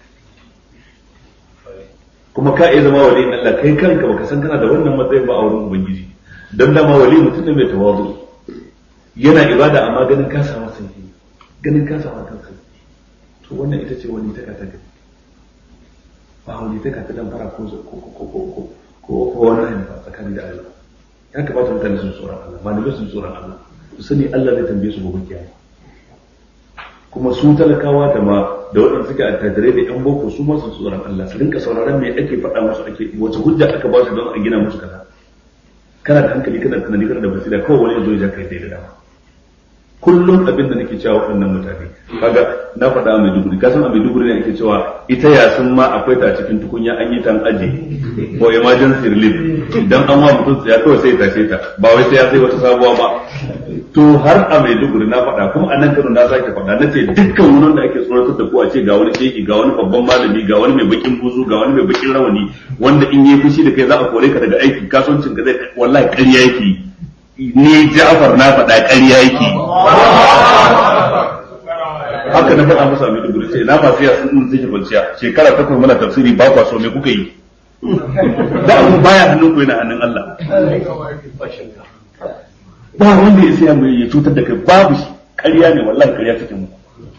kuma ka iya zama wali Allah kai kanka baka san kana da wannan matsayin ba a wurin ubangiji dan dama wali mutum ne mai tawazu yana ibada amma ganin ka samu sanyi ganin ka samu kanka to wannan ita ce wani taka ta gani ba wani taka ta dan fara ko ko ko ko ko ko ko wannan ne ba tsakani da Allah ya kamata mutane su tsoron Allah malamai su tsoron Allah su sani Allah zai tambaye su gobe kiyama kuma su talakawa da ma da waɗanda suke attajirai da yan boko su masu tsoron Allah su rinka sauraron me ake faɗa musu ake wace hujja aka ba su don a gina musu kaza kana da hankali kana da tunani kana da basira kawai wani yazo ya kai da dama kullum abin da nake cewa waɗannan mutane kaga na faɗa a Maiduguri ka san a Maiduguri ne ake cewa ita yasin ma akwai ta cikin tukunya an yi tan aje ko emergency relief idan an wa mutum ya kawai sai ya tashe ta ba wai sai ya sai wata sabuwa ba to har a Maiduguri na faɗa kuma a nan Kano na sake faɗa na ce dukkan wani da ake tsoratar da ku a ce ga wani shehi ga wani babban malami ga wani mai bakin buzu ga wani mai bakin rawani wanda in yi fushi da kai za a kore ka daga aiki kasuwancin ka zai wallahi ƙarya yake ni Ja'far na faɗa ƙarya yake haka na faɗa musu a Maiduguri sai na masu yasin din suke kwanciya shekara takwas muna tafsiri ba kwa so me kuka yi da abu baya hannun ku yana hannun Allah ba wanda ya sai mai ya cutar da kai babu shi ƙarya ne wallahi ƙarya take mu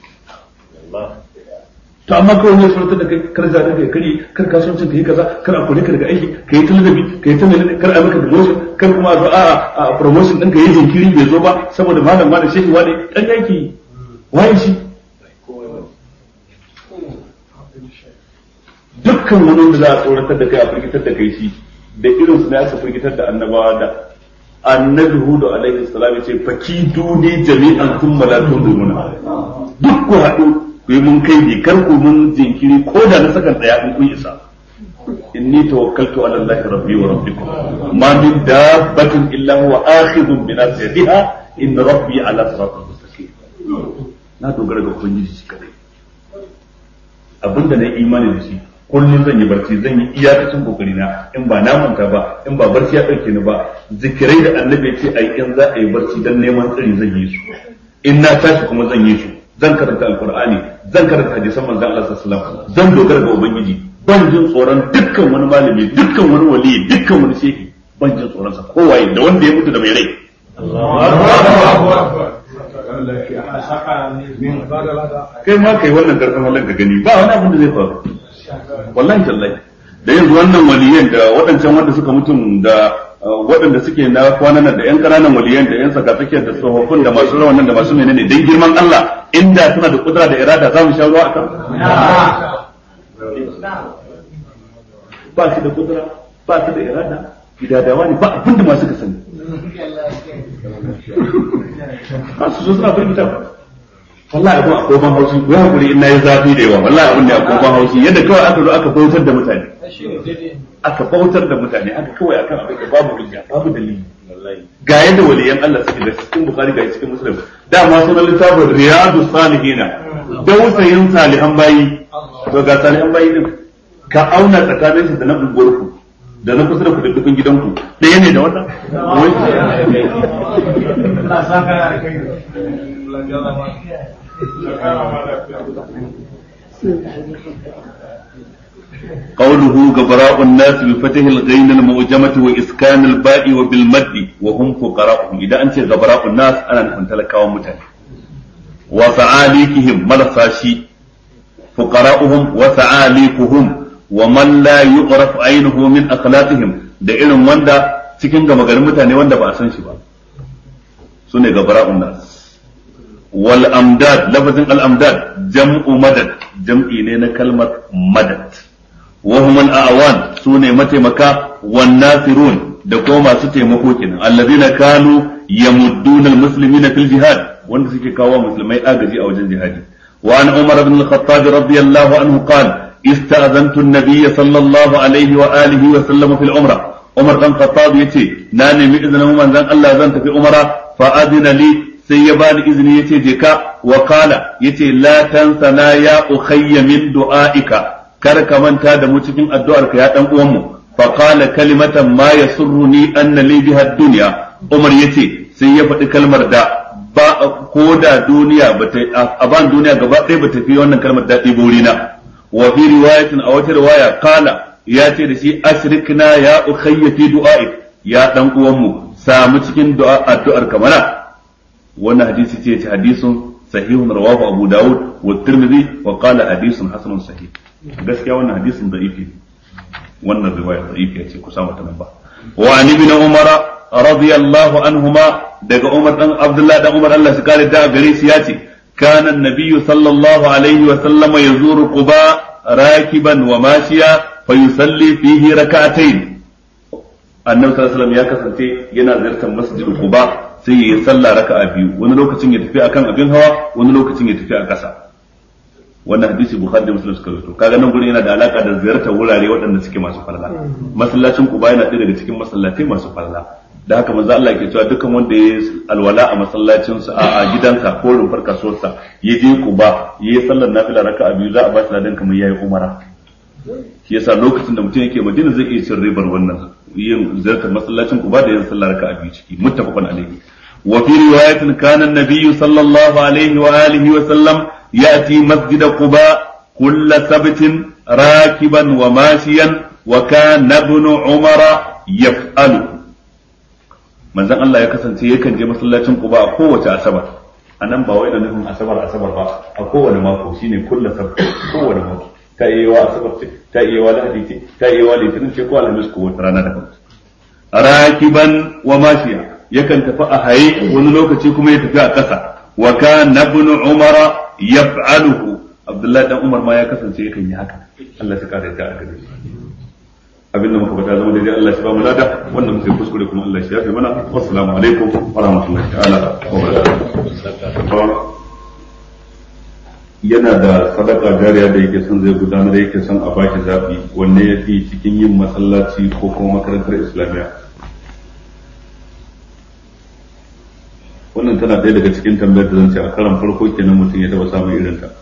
to amma kawai ne surutar da kai kar za ka kare kar kasuwancin ka yi kaza kar a kore ka daga aiki ka yi talabi ka yi talabi kar a maka promotion kar kuma a zo a a promotion ɗin ka yi jinkiri bai zo ba saboda malam ma da shehi wani ɗan yaki waye shi dukkan wani wanda za a tsoratar da kai a firgitar da kai shi da irin su ne aka firgitar da annabawa da annabi hudu alaihi salam ya ce faki duni jami'an thumma la tunziruna duk ku haɗu ku yi mun kai kar ku mun jinkiri ko da na sakan daya in kun isa inni tawakkaltu ala Allah rabbi wa rabbikum ma min dabbatin illa huwa akhidun bi nasiyatiha inna rabbi ala siratin mustaqim na dogara ga ubangiji shi kadai abinda na imani da shi kullum zan yi barci zan yi iyakacin kokari na in ba na manta ba in ba barci ya dauke ni ba zikirai da annabi ce ai in za a yi barci dan neman tsari zan yi su in na tashi kuma zan yi su zan karanta alqur'ani zan karanta hadisan manzon Allah sallallahu alaihi wasallam zan dogara ga ubangiji ban jin tsoron dukkan wani malami dukkan wani wali dukkan wani shehi ban jin tsoron sa kowaye da wanda ya mutu da mai rai kai ma kai wannan karfin halin ka gani ba wani abin da zai faru wallahi tallahi da yanzu wannan waliyan da waɗancan wanda suka mutum da waɗanda suke na kwanan da yan ƙananan waliyan da yan tsakatsakiyar da tsofaffin da masu rawan da masu menene dan girman Allah inda suna da kudura da irada za mu sha ruwa akan ba su da kudura ba su da irada gidadawa ne ba abinda masu ka sani ba su so suna firgita ba wallahi abin akwai ban haushi ya hakuri in nayi zafi da yawa wallahi abin da akwai ban haushi yadda kawai aka zo aka bautar da mutane aka bautar da mutane aka kawai akan abin da babu hujja babu dalili ga yadda waliyan Allah suke da cikin bukhari ga cikin muslim dama sunan littafin riyadu salihina dausayin salihan bayi to ga salihan bayi din ka auna tsakanin su da na unguwarku da na kusa da ku da dukkan gidanku ɗaya ne da wannan قوله غبراء الناس بفتح الغين المعجمة وإسكان الباء وبالمد وهم فقراءهم إذا أنت غبراء الناس أنا نكون تلكاوا متاني وفعاليكهم مرساشي فقراؤهم وفعاليكهم ومن لا يعرف عينه من أخلاقهم da irin wanda cikin gama garin mutane wanda ba a san shi ba su ne gabara'un nas wal amdad lafazin al amdad jam'u madad jam'i ne na kalmar madad wa hum al awan su ne mataimaka wan nasirun da kuma masu taimako kenan allazina kanu yamudduna al muslimina fil jihad wanda suke kawo musulmai agaji a wajen jihadi wa an umar ibn al khattab radiyallahu anhu qala استأذنت النبي صلى الله عليه وآله وسلم في العمرة عمر بن الخطاب يتي ناني من إذن من ذن الله زنت في عمرة فأذن لي سيبان إذن يتي جكا وقال يتي لا تنسنا يا أخي من دعائك كرك من كاد متكين الدعاء يا أمه فقال كلمة ما يسرني أن لي بها الدنيا عمر يتي سيفت كلمة دا ba ko da duniya bata a ban duniya gaba ɗaya bata fi wannan kalmar daɗi burina wa fi riwayatin a wata riwaya kala ya ce da shi ashrikna ya ukhayya fi du'a'i ya dan uwan mu samu cikin du'a addu'ar kamana wannan hadisi ce ce hadisun sahihun rawahu abu daud wa tirmidhi wa qala hadisun hasanun sahih gaskiya wannan hadisin da'ifi wannan riwaya da'ifi ce ku samu ta nan ba wa an ibn umara radiyallahu anhuma daga umar dan abdullahi dan umar Allah shi kare da gare shi ya ce كان النبي صلى الله عليه وسلم يزور قباء راكبا وماشيا فيصلي فيه ركعتين النبي صلى الله عليه وسلم ya kasance yana ziyartar masjid Quba sai ya salla raka'a biyu wani lokacin ya tafi akan abin hawa wani lokacin ya tafi a ƙasa wannan hadisi Bukhari da Muslim suka rawaito kaga nan gurin yana da alaka da ziyartar wurare waɗanda suke masu falala masallacin Quba yana ɗaya daga cikin masallatai masu falala da haka manzo Allah ke cewa dukkan wanda ya alwala a masallacin sa a gidansa ko rumfar kasuwarsa ya je Quba ya yi sallar nafila raka'a biyu za a ba shi ladan kamar yayi umara shi yasa lokacin da mutum yake Madina zai iya cin ribar wannan yin ziyartar masallacin Quba da yin sallar raka'a biyu ciki muttafaqun alaihi wa fi riwayatin kana an-nabiy sallallahu alaihi wa alihi wa sallam ya'ti masjid Quba kull sabtin rakiban wa mashiyan wa kana ibn umara yaf'alu manzon Allah ya kasance yakan je masallacin Quba a kowace asabar anan ba wai da nufin asabar asabar ba a kowane mako shine kullu sabt kowane mako ta iya wa asabar ce ta iya wa lahadi ce ta iya wa litinin ce ko alhamis ko wata rana daban rakiban wa mashiya yakan tafi a haye wani lokaci kuma ya tafi a ƙasa wa kana ibn umara yaf'aluhu abdullahi dan umar ma ya kasance yakan yi haka Allah ya kare ta a gare shi abin da muka faɗa zama daidai Allah shi ba mu lada wanda muka yi kuskure kuma Allah shi ya fi mana wassalamu alaikum wa rahmatullahi ta'ala wa barakatuh yana da sadaka jariya da yake son zai gudanar da yake son a baki zaɓi wanne ya fi cikin yin masallaci ko kuma makarantar islamiyya wannan tana ɗaya daga cikin tambayar da zan ce a karan farko kenan mutum ya taɓa samun irin ta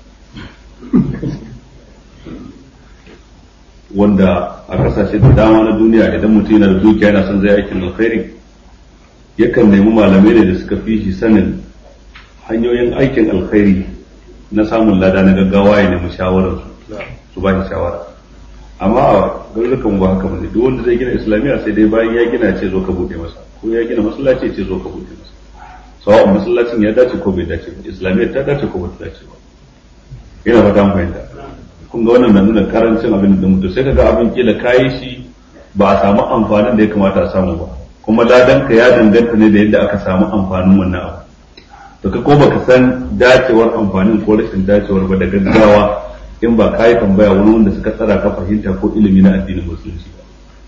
wanda a kasashe da dama na duniya idan mutum yana da dukiya yana son zai aikin alkhairi yakan nemi malamai ne da suka fi shi sanin hanyoyin aikin alkhairi na samun lada na gaggawa ya nemi shawarar su ba shi shawara amma a garurukan ba haka bane duk wanda zai gina islamiyya sai dai bayan ya gina ce zo ka bude masa ko ya gina masallaci ce zo ka bude masa sawa'un masallacin ya dace ko bai dace ba islamiyyar ta dace ko ba ta dace ba ina fata mun fahimta kun ga wannan na nuna karancin abin da mutum sai kaga abin kila kayi shi ba a samu amfanin da ya kamata a samu ba kuma ladan ka ya danganta ne da yadda aka samu amfanin wannan abu to ka ko baka san dacewar amfanin ko rashin dacewar ba da gaggawa in ba kayi tambaya wani wanda suka tsara ka fahimta ko ilimi na addinin musulunci ba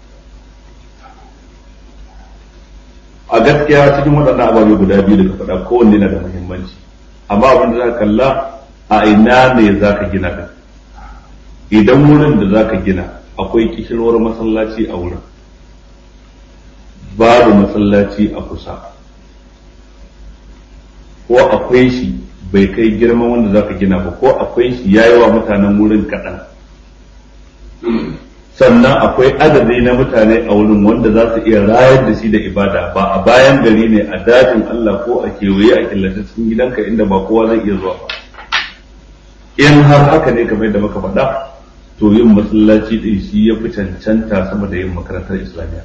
a gaskiya cikin waɗannan ababe guda biyu da ka faɗa kowanne na da muhimmanci amma abin da za ka kalla a ina ne za ka gina ɗin idan wurin da za ka gina akwai kishirwar masallaci a wurin babu masallaci a kusa ko akwai shi bai kai girman wanda za ka gina ba ko akwai shi ya yi wa mutanen wurin kaɗan sannan akwai adadi na mutane a wurin wanda za su iya rayar da shi da ibada ba a bayan gari ne a dajin Allah ko a kewaye a killace cikin gidanka inda ba kowa zai iya zuwa ba in har haka ne kamar yadda muka faɗa to yin masallaci din shi ya fi cancanta sama da yin makarantar islamiyya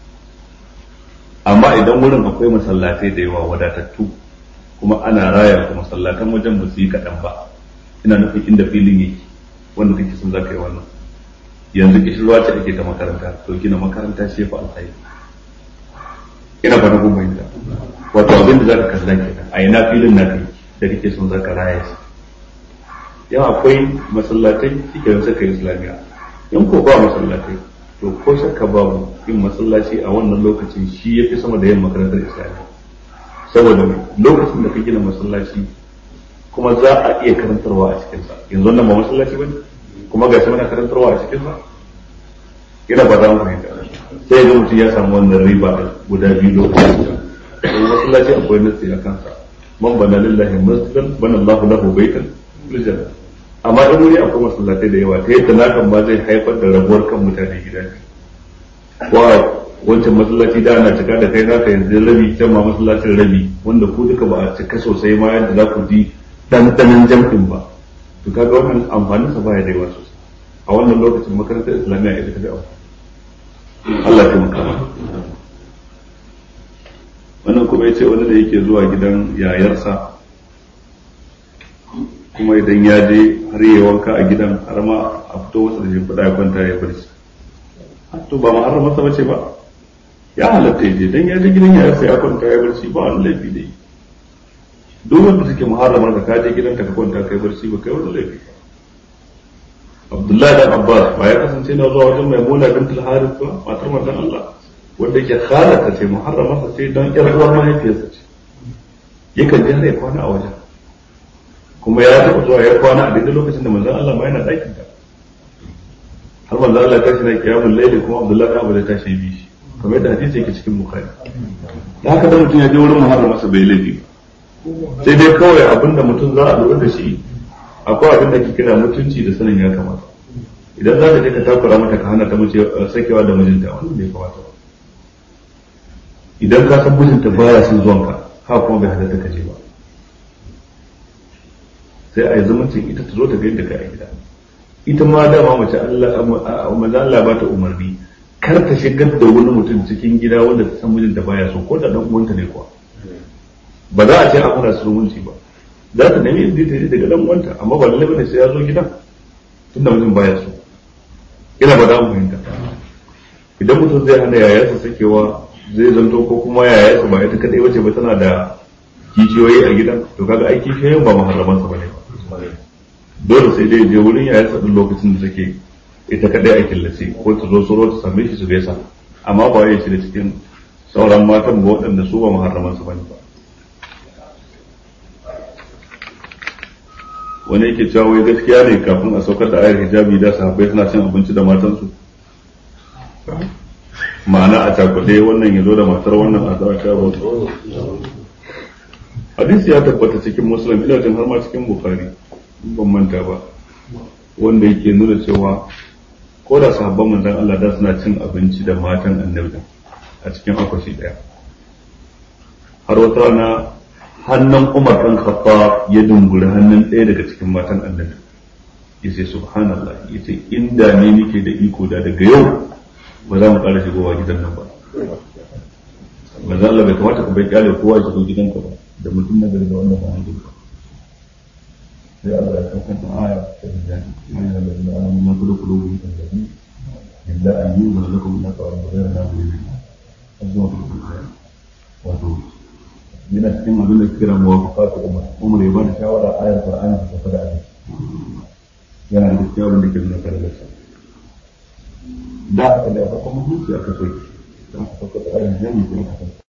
amma idan wurin akwai masallatai da yawa wadatattu kuma ana raya ku masallatan wajen ba su yi kaɗan ba ina nufin inda filin yake wanda kake son za ka yi wannan yanzu kishirwa ce ake ta makaranta to gina makaranta shi fa alkhairi ina ba na gumbayin wato abin da za ka kalla kenan a ina filin na kai da kake son za ka raya shi yan akwai masallatai shike da suka yi islamiyya in ko ba masallatai to ko shakka babu yin masallaci a wannan lokacin shi ya fi sama da yin makarantar islamiyya saboda lokacin da ka gina masallaci kuma za a iya karantarwa a cikinsa yanzu wannan ba masallaci ba ne kuma ga shi mana karantarwa a cikinsa ina ba za mu fahimta sai ga mutum ya samu wannan riba guda biyu lokacin da masallaci akwai nasi a kansa man bana lillahi masjidan bana Allahu lahu baitan fil janna amma in wuri akwai masallatai da yawa ta yadda nakan ba zai haifar da rabuwar kan mutane gida ne wa wancan masallaci da ana cika da kai naka yanzu rabi can ma masallacin rabi wanda ku duka ba a cika sosai ma yadda za ku ji dandanan jam'in ba to kaga wannan amfanin sa baya da yawa sosai a wannan lokacin makarantar islamiyya ita ta da amfani Allah ya maka wannan kuma ya ce wani da yake zuwa gidan yayarsa kuma idan ya je har yi wanka a gidan har ma a fito masa da shimfiɗa ya kwanta ya barci to ba ma har masa bace ba ya halatta ya je dan ya je gidan yayarsa ya kwanta ya barci ba wani laifi da yi duk wanda take muharramar ka kaje gidanka ka kwanta kai barci ba kai wani laifi Abdullahi dan Abbas ba ya kasance na zuwa wajen Maimuna bintul Harith ba matar manzon Allah wanda yake halata ce muharrama sa ce don ƴar uwar mahaifiyarsa ce yakan je ya kwana a wajen kuma ya taɓa zuwa ya kwana a daidai lokacin da manzon Allah ma yana ɗakin ta har manzon Allah tashi na kiyamun laili kuma Abdullahi dan Abbas ya tashi bi shi kamar yadda hadisi yake cikin Bukhari da haka da mutum ya je wurin muharrama sa bai laifi ba sai dai kawai abinda mutum za a lura da shi akwai abin da ke kira mutunci da sanin ya kamata idan za ka je ka takura mata ka hana ta mace sakewa da mijinta wannan bai kamata ba idan ka san mijinta baya son zuwan ka ha kuma bai halatta ka je ba sai a yi zumuncin ita ta zo ta gaida ka a gida ita ma dama mace Allah maza Allah ba ta umarni kar ta shigar da wani mutum cikin gida wanda ta san mijinta baya so ko da dan uwanta ne kuwa ba za a ce a kuna zumunci ba za ta nemi inda ta yi daga dan uwanta amma ba lalle bane sai ya zo gidan tunda mijin baya so ina ba da mu fahimta idan mutum zai hana yayarsa sakewa zai zanto ko kuma yayarsa ba ita kadai wace ba tana da kishiyoyi a gidan to kaga ai kishiyoyin ba muharraman sa bane dole sai dai je wurin yayarsa din lokacin da take ita kadai a killace ko ta zo soro ta same shi su gaisa amma ba ya shi da cikin sauran matan ba waɗanda su ba muharraman sa bane ba wani yake cewa wai gaskiya ne kafin a saukar da ayar hijabi da sahabbai suna cin abinci da matansu ma'ana a cakuɗe wannan ya zo da matar wannan a zawa sha hadisi ya tabbata cikin musulun ina jin har ma cikin bukari in ban manta ba wanda yake nuna cewa ko da sahabban manzon Allah da suna cin abinci da matan annabi a cikin akwati daya har wata rana hannun Umar ɗan Khattab ya dunguri hannun ɗaya daga cikin matan annabi yace subhanallah yace inda ne nake da iko da daga yau ba za mu ƙara shigowa gidan nan ba manzo Allah bai kamata ka bai kyale kowa ya shigo gidanka ba da mutum na gari da wannan ba hanzu ba sai Allah ya kawo kanta aya ta hijabi ya yi da da alamun na kudu kudu wuri kan zabi illa an yi wa lakum na kawar da zai na wuri azuwa da kudu wato yana cikin abin da kira muwafaqatu umar umar ya ba da shawara ayar qur'ani ta tafi da abin yana da cikin abin da ke nuna karalarsa da haka da ya farko mutunci aka soke don aka sauka da ayar jami'i kuma aka